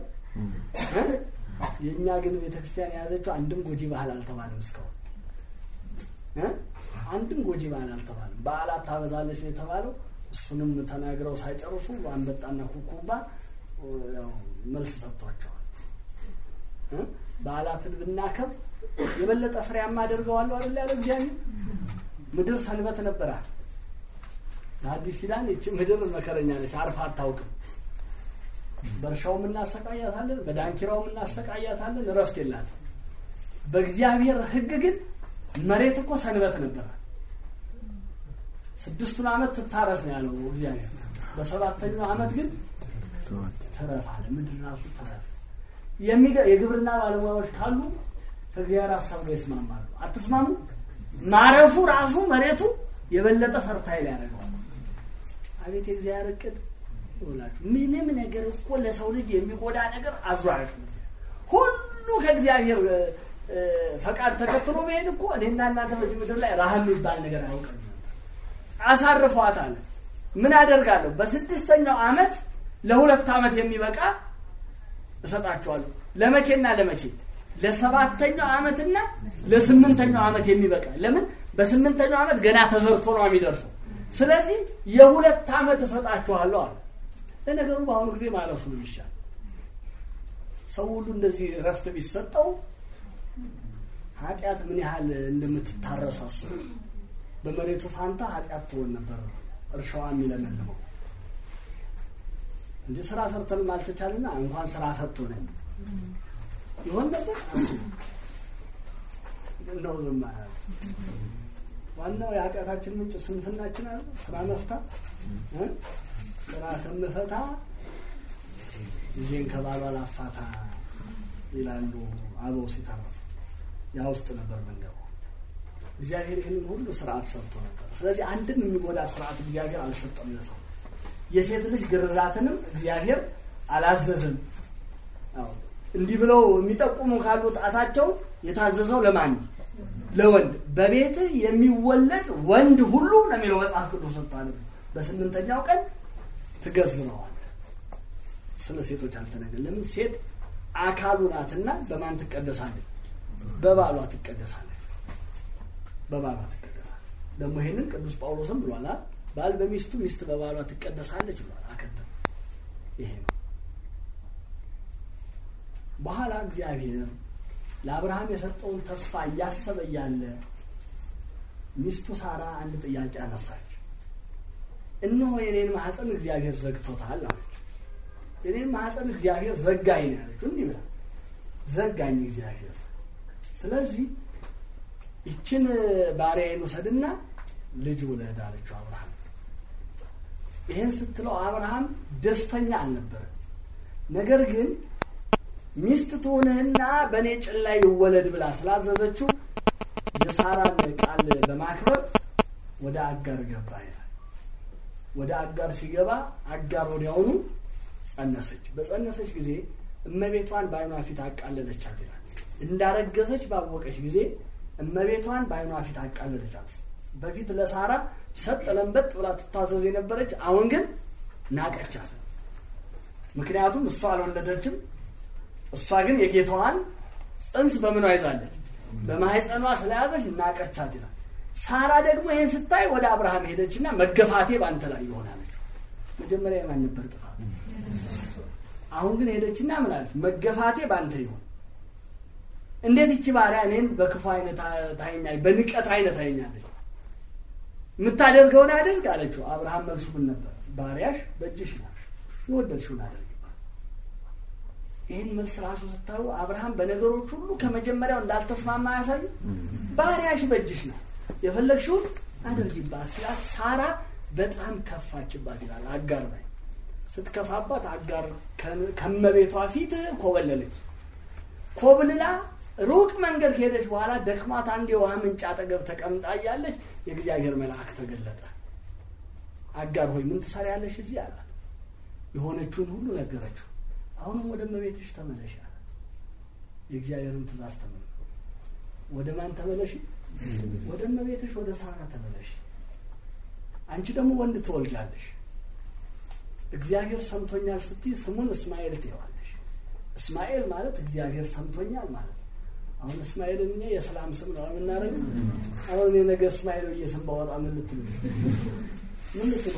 የእኛ ግን ቤተክርስቲያን የያዘችው አንድም ጎጂ ባህል አልተባለም እስካሁን አንድም ጎጂ ባህል አልተባለም። በዓላት ታበዛለች ነው የተባለው። እሱንም ተናግረው ሳይጨርሱ አንበጣና ኩኩባ መልስ ሰጥቷቸዋል። በዓላትን ብናከብ የበለጠ ፍሬያማ አደርገዋለሁ አይደል ያለ እግዚአብሔር። ምድር ሰንበት ነበራል። ለአዲስ ኪዳን ይቺ ምድር መከረኛ ነች፣ አርፋ አታውቅም። በእርሻውም እናሰቃያታለን፣ በዳንኪራውም እናሰቃያታለን፣ እረፍት የላትም። በእግዚአብሔር ሕግ ግን መሬት እኮ ሰንበት ነበራል። ስድስቱን ዓመት ትታረስ ነው ያለው እግዚአብሔር። በሰባተኛው ዓመት ግን ትረፍ አለ። ምድር ራሱ ትረፍ። የግብርና ባለሙያዎች ካሉ ከእግዚአብሔር ሀሳብ ጋር ይስማማሉ። አትስማሙ? ማረፉ ራሱ መሬቱ የበለጠ ፈርታይል ያደርገዋል። አቤት የእግዚአብሔር እቅድ ይውላችሁ። ምንም ነገር እኮ ለሰው ልጅ የሚጎዳ ነገር አዟሽ ሁሉ ከእግዚአብሔር ፈቃድ ተከትሎ መሄድ እኮ እኔና እናንተ በዚህ ምድር ላይ ረሃብ የሚባል ነገር አያውቅም። አሳርፏታል። ምን አደርጋለሁ? በስድስተኛው ዓመት ለሁለት ዓመት የሚበቃ እሰጣቸዋለሁ። ለመቼና ለመቼ? ለሰባተኛው ዓመትና ለስምንተኛው ዓመት የሚበቃ ለምን? በስምንተኛው ዓመት ገና ተዘርቶ ነው የሚደርሰው። ስለዚህ የሁለት ዓመት እሰጣችኋለሁ አለ። ለነገሩ በአሁኑ ጊዜ ማለሱ ነው ይሻል። ሰው ሁሉ እንደዚህ እረፍት ቢሰጠው ኃጢአት ምን ያህል እንደምትታረስ አስቡ። በመሬቱ ፋንታ ኃጢአት ትሆን ነበር እርሻዋ የሚለመልመው። እንደ ስራ ሰርተንም አልተቻልና እንኳን ስራ ፈቶ ነን ይሆን ነበር ነው ዝም ዋናው የኃጢአታችን ምንጭ ስንፍናችን አለ። ስራ መፍታት ስራ ከምፈታ ልጄን ከባሏ ላፋታ ይላሉ አበው ሲተርፉ። ያ ውስጥ ነበር መንገቡ። እግዚአብሔር ይህንን ሁሉ ስርዓት ሰርቶ ነበር። ስለዚህ አንድም የሚጎዳ ስርዓት እግዚአብሔር አልሰጠም ለሰው። የሴት ልጅ ግርዛትንም እግዚአብሔር አላዘዝም። እንዲህ ብለው የሚጠቁሙ ካሉ ጣታቸው የታዘዘው ለማን? ለወንድ። በቤትህ የሚወለድ ወንድ ሁሉ ነው የሚለው መጽሐፍ ቅዱስ ስታለ በስምንተኛው ቀን ትገዝረዋል። ስለ ሴቶች አልተነገር። ለምን ሴት አካሉ ናትና በማን ትቀደሳለች? በባሏ ትቀደሳለች። በባሏ ትቀደሳለች። ደግሞ ይሄንን ቅዱስ ጳውሎስም ብሏል። ባል በሚስቱ ሚስት በባሏ ትቀደሳለች ብሏል። አከተም ይሄ ነው። በኋላ እግዚአብሔር ለአብርሃም የሰጠውን ተስፋ እያሰበ እያለ ሚስቱ ሳራ አንድ ጥያቄ አነሳች። እነሆ የኔን ማህፀን እግዚአብሔር ዘግቶታል አለች። የኔን ማህፀን እግዚአብሔር ዘጋኝ ነው ያለችው። እንዲህ ብላ ዘጋኝ እግዚአብሔር። ስለዚህ ይችን ባሪያዬን ውሰድና ልጅ ውለድ አለችው አብርሃም። ይህን ስትለው አብርሃም ደስተኛ አልነበረም። ነገር ግን ሚስት ትሆንህና በእኔ ጭን ላይ ይወለድ ብላ ስላዘዘችው የሳራን ቃል በማክበር ወደ አጋር ገባ ይላል። ወደ አጋር ሲገባ አጋር ወዲያውኑ ጸነሰች። በጸነሰች ጊዜ እመቤቷን በዓይኗ ፊት አቃለለቻት ይላል። እንዳረገዘች ባወቀች ጊዜ እመቤቷን በዓይኗ ፊት አቃለለቻት። በፊት ለሳራ ሰጥ ለንበጥ ብላ ትታዘዝ የነበረች አሁን ግን ናቀቻት። ምክንያቱም እሷ አልወለደችም። እሷ ግን የጌታዋን ጽንስ በምኗ ይዛለች? በማህፀኗ ስለያዘች ናቀቻት ይላል። ሳራ ደግሞ ይህን ስታይ ወደ አብርሃም ሄደችና መገፋቴ በአንተ ላይ ይሆናለች። መጀመሪያ የማን ነበር ጥፋት? አሁን ግን ሄደችና ምን አለች? መገፋቴ በአንተ ይሆን። እንዴት ይቺ ባሪያ እኔን በክፉ አይነት ታይኛለች፣ በንቀት አይነት ታይኛለች? የምታደርገውን አድርግ አለችው። አብርሃም መልሱ ምን ነበር? ባሪያሽ በእጅሽ ናት፣ የወደድሽውን አድርግ። ይህን መልስ ራሱ ስታዩ አብርሃም በነገሮች ሁሉ ከመጀመሪያው እንዳልተስማማ ያሳዩ። ባሪያሽ በእጅሽ ናት፣ የፈለግሽውን አድርጊባት ሲላት ሳራ በጣም ከፋችባት ይላል። አጋር ላይ ስትከፋባት አጋር ከመቤቷ ፊት ኮበለለች። ኮብልላ ሩቅ መንገድ ከሄደች በኋላ ደክማት አንድ የውሃ ምንጭ አጠገብ ተቀምጣ እያለች የእግዚአብሔር መልአክ ተገለጠ። አጋር ሆይ ምን ትሰሪያለሽ እዚህ አላት። የሆነችውን ሁሉ ነገረችው። አሁንም ወደ እመቤትሽ ተመለሽ አላት። የእግዚአብሔርን ትእዛዝ ተመለ ወደ ማን ተመለሽ? ወደ እመቤትሽ ወደ ሳራ ተመለሽ። አንቺ ደግሞ ወንድ ትወልጃለሽ። እግዚአብሔር ሰምቶኛል ስትይ ስሙን እስማኤል ትይዋለሽ። እስማኤል ማለት እግዚአብሔር ሰምቶኛል ማለት አሁን እስማኤልን እኛ የሰላም ስም ነው የምናደርገው። አሁን እኔ ነገ እስማኤል ብዬ ስም ባወጣ ምን ልትሉ ምን ልትሉ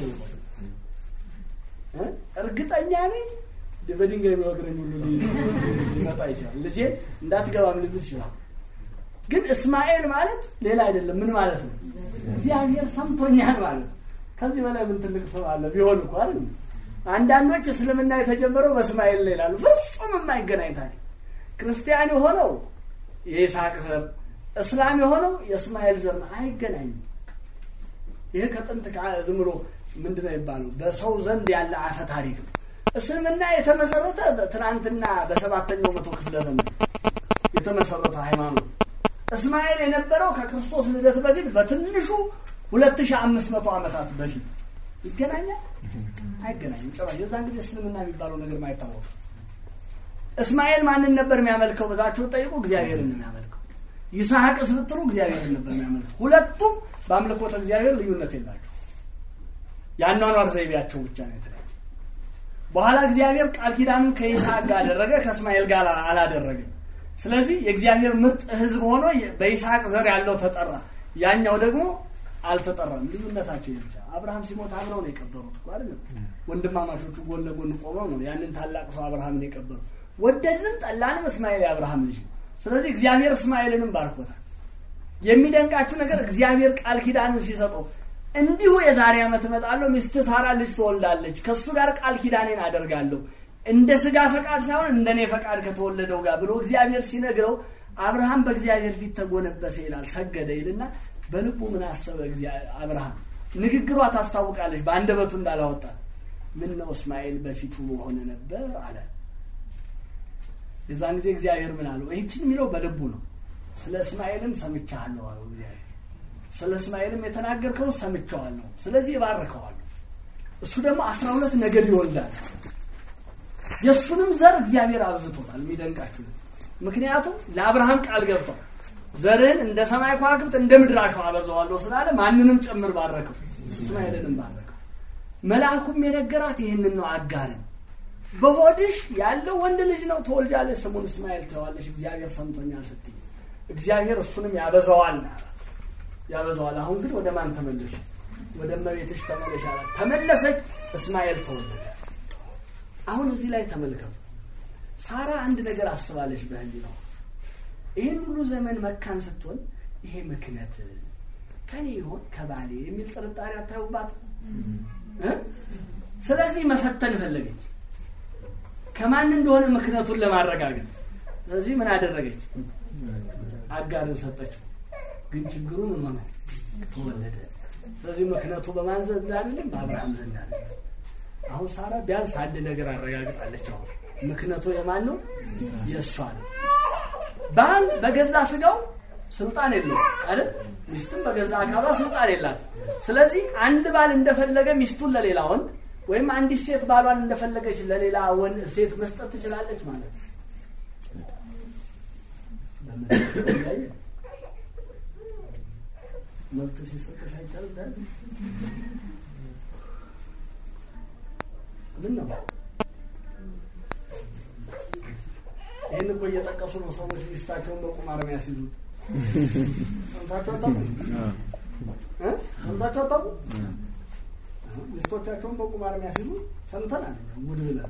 እርግጠኛ ነኝ በድንጋይ የሚወግረኝ ሁሉ ሊመጣ ይችላል። ልጄ እንዳትገባም ልል ይችላል። ግን እስማኤል ማለት ሌላ አይደለም። ምን ማለት ነው? እግዚአብሔር ሰምቶኛል ማለት ነው። ከዚህ በላይ ምን ትልቅ ሰው አለ? ቢሆን እኮ አይደል? አንዳንዶች እስልምና የተጀመረው በእስማኤል ላይ ይላሉ። ፍጹም የማይገናኝ ታሪክ። ክርስቲያን የሆነው የይስሐቅ ዘር፣ እስላም የሆነው የእስማኤል ዘር ነው። አይገናኝም። ይህ ከጥንት ዝም ብሎ ምንድን ነው የሚባለው በሰው ዘንድ ያለ አፈ ታሪክ ነው። እስልምና የተመሰረተ ትናንትና በሰባተኛው መቶ ክፍለ ዘመን የተመሰረተ ሃይማኖት። እስማኤል የነበረው ከክርስቶስ ልደት በፊት በትንሹ ሁለት ሺህ አምስት መቶ ዓመታት በፊት ይገናኛል? አይገናኝም። ጭራሽ የዛን ጊዜ እስልምና የሚባለው ነገር ማይታወቅ። እስማኤል ማንን ነበር የሚያመልከው ብላችሁ ጠይቁ። እግዚአብሔርን ነው የሚያመልከው። ይስሐቅስ ብትሉ እግዚአብሔርን ነበር የሚያመልከው። ሁለቱም በአምልኮተ እግዚአብሔር ልዩነት የላቸው። የአኗኗር ዘይቤያቸው ብቻ ነው የተለያየ። በኋላ እግዚአብሔር ቃል ኪዳኑን ከይስሐቅ ጋር አደረገ፣ ከእስማኤል ጋር አላደረገም። ስለዚህ የእግዚአብሔር ምርጥ ሕዝብ ሆኖ በይስሐቅ ዘር ያለው ተጠራ፣ ያኛው ደግሞ አልተጠራም። ልዩነታቸው ብቻ። አብርሃም ሲሞት አብረው ነው የቀበሩት እኮ አይደለም? ወንድማማቾቹ ጎን ለጎን ቆመው ነው ያንን ታላቅ ሰው አብርሃምን የቀበሩ። ወደድንም ጠላንም እስማኤል የአብርሃም ልጅ ነው። ስለዚህ እግዚአብሔር እስማኤልንም ባርኮታል። የሚደንቃችሁ ነገር እግዚአብሔር ቃል ኪዳንን ሲሰጠው እንዲሁ የዛሬ ዓመት እመጣለሁ፣ ሚስት ሳራ ልጅ ትወልዳለች፣ ከእሱ ጋር ቃል ኪዳኔን አደርጋለሁ እንደ ስጋ ፈቃድ ሳይሆን እንደ እኔ ፈቃድ ከተወለደው ጋር ብሎ እግዚአብሔር ሲነግረው አብርሃም በእግዚአብሔር ፊት ተጎነበሰ ይላል፣ ሰገደ ይልና በልቡ ምን አሰበ አብርሃም? ንግግሯ ታስታውቃለች፣ በአንደበቱ እንዳላወጣት ምን ነው እስማኤል በፊቱ በሆነ ነበር አለ። የዛን ጊዜ እግዚአብሔር ምን አለው? ይህችን የሚለው በልቡ ነው። ስለ እስማኤልም ሰምቻለሁ አለው እግዚአብሔር። ስለ እስማኤልም የተናገርከው ሰምቸዋለሁ፣ ስለዚህ እባርከዋለሁ። እሱ ደግሞ አስራ ሁለት ነገድ ይወልዳል። የእሱንም ዘር እግዚአብሔር አብዝቶታል። የሚደንቃችሁ ምክንያቱም ለአብርሃም ቃል ገብቷል። ዘርህን እንደ ሰማይ ከዋክብት እንደ ምድር አሸዋ አበዛዋለሁ ስላለ ማንንም ጭምር ባረከው፣ እስማኤልንም ባረከው። መልአኩም የነገራት ይህንን ነው። አጋርን በሆድሽ ያለው ወንድ ልጅ ነው ትወልጃለሽ፣ ስሙን እስማኤል ትለዋለሽ፣ እግዚአብሔር ሰምቶኛል ስትይ እግዚአብሔር እሱንም ያበዛዋል ያበዛዋል። አሁን ግን ወደ ማን ተመለሽ? ወደ እመቤትሽ ተመለሽ አላት። ተመለሰች፣ እስማኤል ተወለደ። አሁን እዚህ ላይ ተመልከቱ። ሳራ አንድ ነገር አስባለች በህሊናዋ ይህን ሁሉ ዘመን መካን ስትሆን ይሄ ምክንያት ከኔ ይሆን ከባሌ የሚል ጥርጣሬ አታዩባት? እ? ስለዚህ መፈተን ፈለገች ከማን እንደሆነ ምክንያቱን ለማረጋገጥ ስለዚህ ምን አደረገች አጋርን ሰጠችው ግን ችግሩ ምን ሆነ ተወለደ ስለዚህ ምክንያቱ በማን ዘንድ አይደለም በአብርሃም ዘንድ አለ አሁን ሳራ ቢያንስ አንድ ነገር አረጋግጣለች አሁን ምክንያቱ የማን ነው የእሷ ነው ባል በገዛ ስጋው ስልጣን የለው አይደል ሚስትም በገዛ አካሏ ስልጣን የላት ስለዚህ አንድ ባል እንደፈለገ ሚስቱን ለሌላ ወንድ ወይም አንዲት ሴት ባሏን እንደፈለገች ለሌላ ወንድ ሴት መስጠት ትችላለች ማለት ነው በምድር ላይ መብት ሲሰጥሽ አይቻልም ታዲያ? ምን ነው ይህን እኮ እየጠቀሱ ነው ሰዎች ሚስታቸውን በቁማር የሚያስይዙት ሰምታችሁ አታውቁም እ? ሰምታችሁ አታውቁም ሚስቶቻቸውን በቁማር የሚያስይዙ ሰምተናል ጉድ ብለን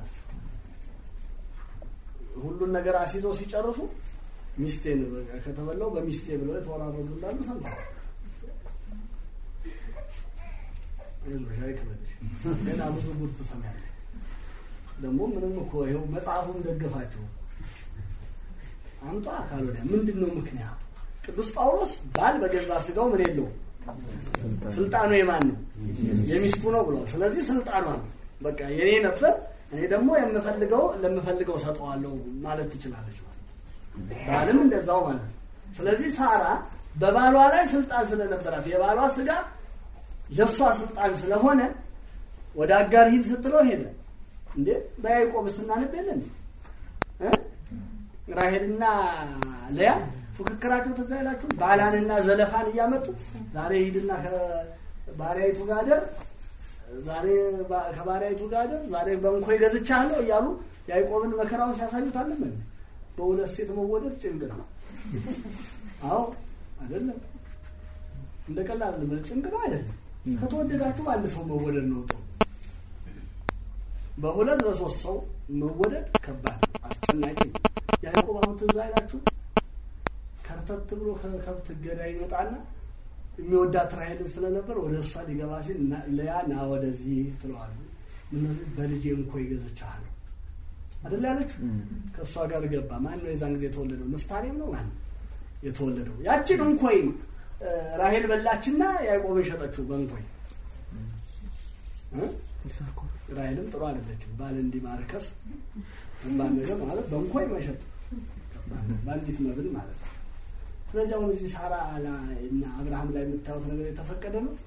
ሁሉን ነገር አስይዘው ሲጨርሱ ሚስቴን በቃ ከተበላው በሚስቴ ብለው የተወራረዱ እንዳሉ ሰምተናል አይዞሽ አይክበድሽ ገና ብዙ ጉድ ትሰሚያለሽ ደግሞ ምንም እኮ ይኸው መጽሐፉን ደግፋቸው አምጣ አካል ወዲያ ምንድን ነው ምክንያቱ ቅዱስ ጳውሎስ ባል በገዛ ስጋው ምን የለውም ስልጣኑ የማን ነው የሚስቱ ነው ብሏል ስለዚህ ስልጣኗ ነው በቃ የኔ ነበር እኔ ደግሞ የምፈልገው ለምፈልገው ሰጠዋለሁ ማለት ትችላለች ማለት ነው። ባልም እንደዛው ማለት ነው ስለዚህ ሳራ በባሏ ላይ ስልጣን ስለነበራት የባሏ ስጋ የእሷ ስልጣን ስለሆነ ወደ አጋር ሂድ ስትለው ሄደ እንዴ በያዕቆብ ስናነብ የለን እ? ራሄልና ለያ ፉክክራቸው ትዝ አይላችሁ ባላንና ዘለፋን እያመጡ ዛሬ ሂድና ከባሪያይቱ ጋር ደር ዛሬ ባ- ከባሪያይቱ ጋር ደር ዛሬ በእንኮይ ገዝቻለሁ እያሉ ያዕቆብን መከራውን ሲያሳዩት አለምን በሁለት ሴት መወደድ ጭንቅ ነው አዎ አይደለም እንደ ቀላል አይደለም ጭንቅ ነው አይደለም ከተወደዳችሁ አንድ ሰው መወደድ ነው ጥሩ በሁለት በሶስት ሰው መወደድ ከባድ አስጨናቂ ነው። ያዕቆብ አሁን ትዝ አይላችሁ ከርተት ብሎ ከከብት ገዳ ይመጣና የሚወዳት ራሔልን ስለነበር ወደ እሷ ሊገባ ሲል ና- ለያ ና ወደዚህ ትለዋለች እነዚህ በልጄ እንኮ ይገዝቻለሁ አደለ ያለችው ከእሷ ጋር ገባ ማን ነው የዛን ጊዜ የተወለደው ንፍታሌም ነው ማን የተወለደው ያችን እንኮይ እ፣ ራሔል በላችና ያዕቆብን ሸጠችው በእንኮይ እ? ራሔልም ጥሩ አይደለችም ባል እንዲማርከስ እንባል ነገር ማለት በእንኮይ መሸጥ በአንዲት መብል ማለት ነው ስለዚህ አሁን እዚህ ሳራ ላይ እና አብርሃም ላይ የምታዩት ነገር የተፈቀደ ነው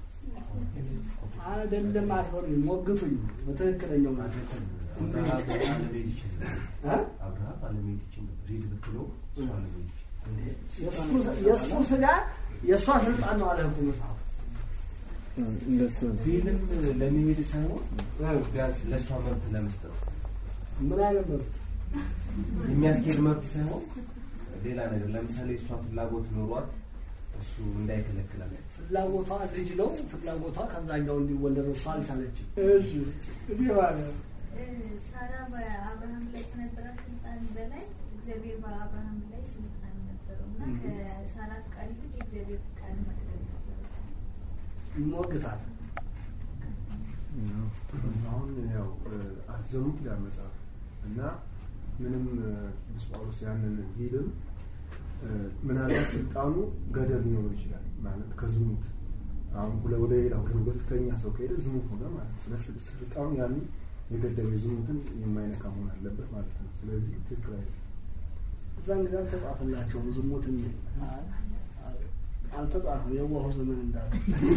አይደለም አትበሉኝ ሞግቱኝ በትክክለኛው ናቸው አብርሃም አለመሄድ ይችል ነበር። እ? አብርሃም አለመሄድ ይችል ነበር። ሂድ ብትለው እሱ አለመሄድ ይችል የእሱ- የእሱ ስጋ የእሷ ስልጣን ነው አለ እኮ መጽሐፉ እንደሱ ነው። ፊልም ለመሄድ ሳይሆን እ? ቢያንስ ለእሷ መብት ለመስጠት ምን አይነት መብት የሚያስኬድ መብት ሳይሆን ሌላ ነገር ለምሳሌ እሷ ፍላጎት ኖሯት እሱ እንዳይከለክላል ፍላጎቷ ልጅ ነው ፍላጎቷ ከዛኛው እንዲወለድ እሷ አልቻለችም እሺ እንዲህ ማለት ሳራ በአብርሃም ላይ ከነበራት ስልጣን በላይ እግዚአብሔር በአብርሃም ላይ ስልጣን ነበረው እና ከሳራ ፍቃድ ይልቅ የእግዚአብሔር ፍቃድ መቅደም ነበረ። ይሞግታል አሁን ያው አትዘኑት ይላል መጽሐፍ እና ምንም ቅዱስ ጳውሎስ ያንን ቢልም ምናልባት ስልጣኑ ገደብ ሊኖረው ይችላል ማለት ከዝሙት አሁን ሁለ- ወደ ሌላ ወደ ሁለተኛ ሰው ከሄደ ዝሙት ሆነ ማለት ነው። ስለ ስልጣኑ ያንን የገደበ ዝሙትን የማይነካ መሆን አለበት ማለት ነው። ስለዚህ ትክክል አይደለም። እዛን ጊዜ አልተጻፈላቸውም ዝሙት የሚል አልተጻፈም የዋሁ ዘመን እንዳለ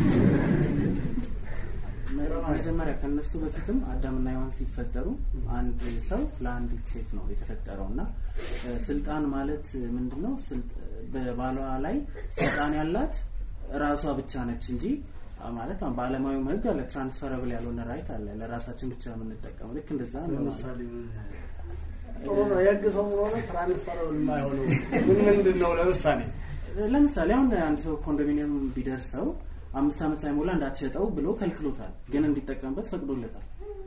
መጀመሪያ ከነሱ በፊትም አዳምና ሔዋን ሲፈጠሩ አንድ ሰው ለአንዲት ሴት ነው የተፈጠረው እና እ፣ ስልጣን ማለት ምንድን ነው? ስልጥ- በባሏ ላይ ስልጣን ያላት ራሷ ብቻ ነች እንጂ አ፣ ማለት አሁን በዓለማዊም ሕግ አለ ትራንስፈረብል ያልሆነ ራይት አለ ለራሳችን ብቻ የምንጠቀመው ልክ እንደዛ ነው ማለት ነው። ለምሳሌ ጥሩ ነው የህግ ሰው ስለሆነ ትራንስፈረብል የማይሆነው ምን ምንድን ነው ለምሳሌ ለምሳሌ አሁን አንድ ሰው ኮንዶሚኒየም ቢደርሰው አምስት ዓመት ሳይሞላ እንዳትሸጠው ብሎ ከልክሎታል፣ ግን እንዲጠቀምበት ፈቅዶለታል።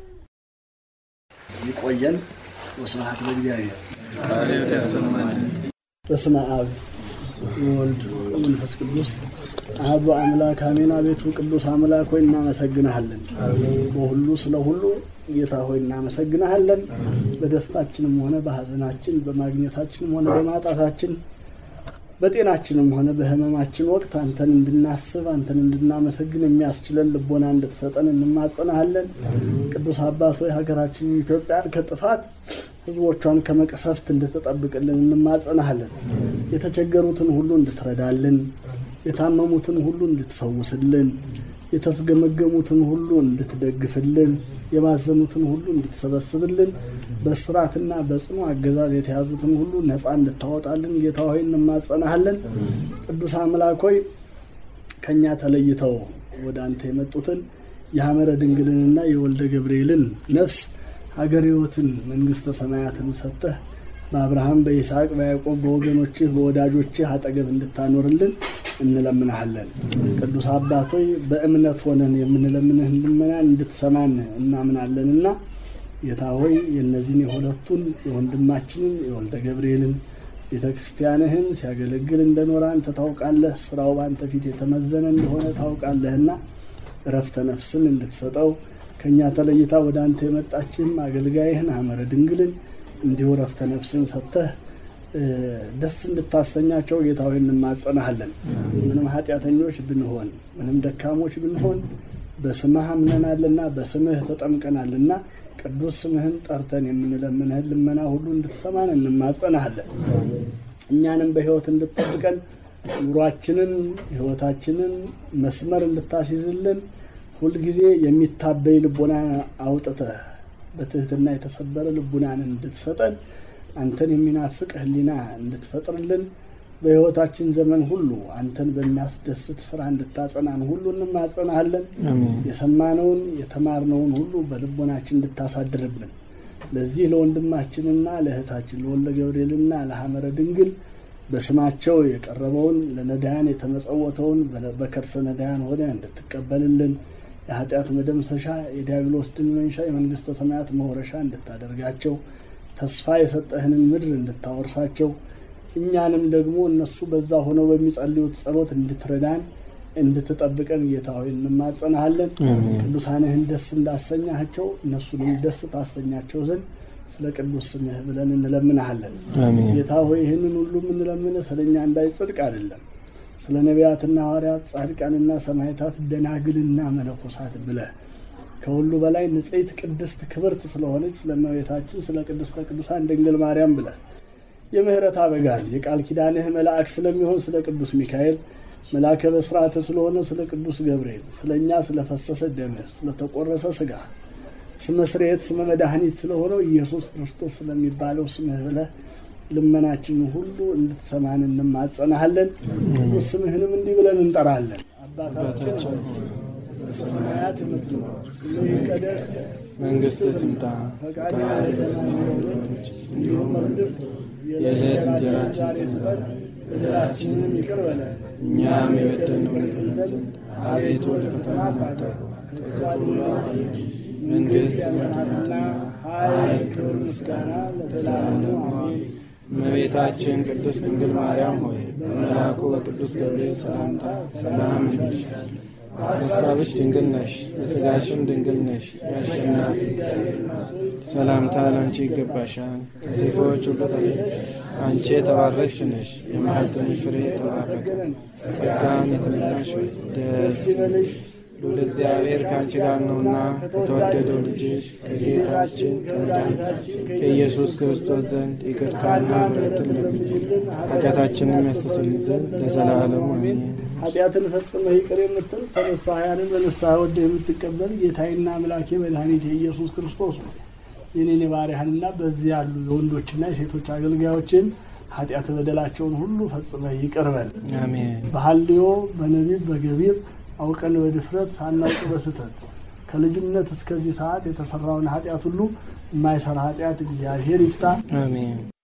ይቆየን ወስብሐት ለእግዚአብሔር በስመ አብ ወወልድ ወመንፈስ ቅዱስ አብ አምላክ አሜን። አቤቱ ቅዱስ አምላክ ሆይ እናመሰግንሃለን። በሁሉ ስለ ሁሉ ጌታ ሆይ እናመሰግንሃለን። በደስታችንም ሆነ በሐዘናችን፣ በማግኘታችንም ሆነ በማጣታችን በጤናችንም ሆነ በሕመማችን ወቅት አንተን እንድናስብ አንተን እንድናመሰግን የሚያስችለን ልቦና እንድትሰጠን እንማጸናሃለን። ቅዱስ አባት ሆይ ሀገራችንን ኢትዮጵያን ከጥፋት ሕዝቦቿን ከመቅሰፍት እንድትጠብቅልን እንማጸናሃለን። የተቸገሩትን ሁሉ እንድትረዳልን፣ የታመሙትን ሁሉ እንድትፈውስልን፣ የተገመገሙትን ሁሉ እንድትደግፍልን፣ የባዘኑትን ሁሉ እንድትሰበስብልን፣ በስራትና በጽኑ አገዛዝ የተያዙትን ሁሉ ነፃ እንድታወጣልን ጌታ ሆይ እንማጸናሃለን። ቅዱስ አምላክ ሆይ ከእኛ ተለይተው ወደ አንተ የመጡትን የሐመረ ድንግልንና የወልደ ገብርኤልን ነፍስ ሀገር ሕይወትን መንግሥተ ሰማያትን ሰጥተህ በአብርሃም በይስሐቅ በያዕቆብ በወገኖችህ በወዳጆችህ አጠገብ እንድታኖርልን እንለምንሃለን። ቅዱስ አባቶይ በእምነት ሆነን የምንለምንህን ልመናን እንድትሰማን እናምናለንና ጌታ ሆይ የእነዚህን የሁለቱን የወንድማችንን የወልደ ገብርኤልን ቤተ ክርስቲያንህን ሲያገለግል እንደኖረ አንተ ታውቃለህ። ስራው በአንተ ፊት የተመዘነ እንደሆነ ታውቃለህና እረፍተ ነፍስን እንድትሰጠው ከእኛ ተለይታ ወደ አንተ የመጣችም አገልጋይህን ሐመረ ድንግልን እንዲሁ እረፍተ ነፍስን ሰጥተህ ደስ እንድታሰኛቸው ጌታ ሆይ እንማጸናሃለን። ምንም ኃጢአተኞች ብንሆን ምንም ደካሞች ብንሆን በስምህ አምነናልና በስምህ ተጠምቀናልና ቅዱስ ስምህን ጠርተን የምንለምንህን ልመና ሁሉ እንድትሰማን እንማጸናሃለን። እኛንም በሕይወት እንድትጠብቀን ኑሯችንን ሕይወታችንን መስመር እንድታስይዝልን ሁልጊዜ የሚታበይ ልቦና አውጥተህ በትህትና የተሰበረ ልቡናን እንድትሰጠን አንተን የሚናፍቅ ሕሊና እንድትፈጥርልን በሕይወታችን ዘመን ሁሉ አንተን በሚያስደስት ስራ እንድታጸናን ሁሉ እንማጸናሃለን። የሰማነውን የተማርነውን ሁሉ በልቦናችን እንድታሳድርብን ለዚህ ለወንድማችንና ለእህታችን ለወልደ ገብርኤልና ለሐመረ ድንግል በስማቸው የቀረበውን ለነዳያን የተመጸወተውን በከርሰ ነዳያን ሆነ እንድትቀበልልን የኃጢአት መደምሰሻ የዲያብሎስ ድል መንሻ የመንግስተ ሰማያት መውረሻ እንድታደርጋቸው ተስፋ የሰጠህንን ምድር እንድታወርሳቸው እኛንም ደግሞ እነሱ በዛ ሆነው በሚጸልዩት ጸሎት እንድትረዳን እንድትጠብቀን ጌታ ሆይ እንማጸናሃለን። ቅዱሳንህን ደስ እንዳሰኛቸው እነሱንም ደስ ታሰኛቸው ዘንድ ስለ ቅዱስ ስምህ ብለን እንለምንሃለን። ጌታ ሆይ ይህንን ሁሉ የምንለምንህ ስለ እኛ እንዳይጽድቅ አይደለም ስለ ነቢያትና ሐዋርያት ጻድቃንና ሰማዕታት ደናግልና መነኮሳት ብለህ ከሁሉ በላይ ንጽሕት ቅድስት ክብርት ስለሆነች ስለ እመቤታችን ስለ ቅድስተ ቅዱሳን ድንግል ማርያም ብለህ የምህረት አበጋዝ የቃል ኪዳንህ መልአክ ስለሚሆን ስለ ቅዱስ ሚካኤል መልአከ በስርዓተ ስለሆነ ስለ ቅዱስ ገብርኤል ስለ እኛ ስለ ፈሰሰ ደምህ ስለ ተቆረሰ ስጋ ስመ ስርየት ስመ መድኃኒት ስለሆነው ኢየሱስ ክርስቶስ ስለሚባለው ስምህ ብለህ ልመናችንን ሁሉ እንድትሰማን እንማጸናሃለን። ቅዱስ ስምህንም እንዲህ ብለን እንጠራለን። አባታችን በሰማያት የምትኖር ስምህ ይቀደስ፣ መንግሥትህ ትምጣ፣ ፈቃድህ በሰማይ እንደሆነች እንዲሁም በምድር የዕለት እንጀራችንን ዛሬ ስጠን፣ በደላችንንም ይቅር በለን እኛም የበደልነውን ይቅር ይለን ዘንድ አቤቱ ወደ ፈተና አታግባን፣ ከክፉ ሁሉ አድነን እንጂ መንግሥት ያንተናትና ኃይል፣ ክብር፣ ምስጋና ለዘላለሙ አሜን። እመቤታችን ቅድስት ድንግል ማርያም ሆይ በመልአኩ በቅዱስ ገብርኤል ሰላምታ ሰላም እንልሻለን። በሐሳብሽ ድንግል ነሽ፣ በሥጋሽም ድንግል ነሽ። የአሸናፊ ሰላምታ ለአንቺ ይገባሻል። ከሴቶች ሁሉ ተለይተሽ አንቺ የተባረክሽ ነሽ፣ የማኅፀንሽ ፍሬ የተባረከ ጸጋን የተመላሽ ሆይ ደስ ይበልሽ ልዑል እግዚአብሔር ከአንቺ ጋር ነውና ከተወደደው ልጅሽ ከጌታችን ከመድኃኒታችን ከኢየሱስ ክርስቶስ ዘንድ ይቅርታና ምሕረትን ለምኝልን ኃጢአታችንን ያስተሰርይ ዘንድ ለዘላለሙ አሜን። ኃጢአትን ፈጽመህ ይቅር የምትል ተነሳያንን በንስሐ ወደ የምትቀበል ጌታዬና አምላኬ መድኃኒቴ ኢየሱስ ክርስቶስ ነው። የኔን የባሪያህንና በዚህ ያሉ የወንዶችና የሴቶች አገልጋዮችን ኃጢአት በደላቸውን ሁሉ ፈጽመህ ይቅር በል። አሜን። በሐልዮ በነቢብ በገቢር አውቀን በድፍረት ሳናውቅ በስተት ከልጅነት እስከዚህ ሰዓት የተሰራውን ኃጢአት ሁሉ የማይሰራ ኃጢአት እግዚአብሔር ይፍታ። አሜን።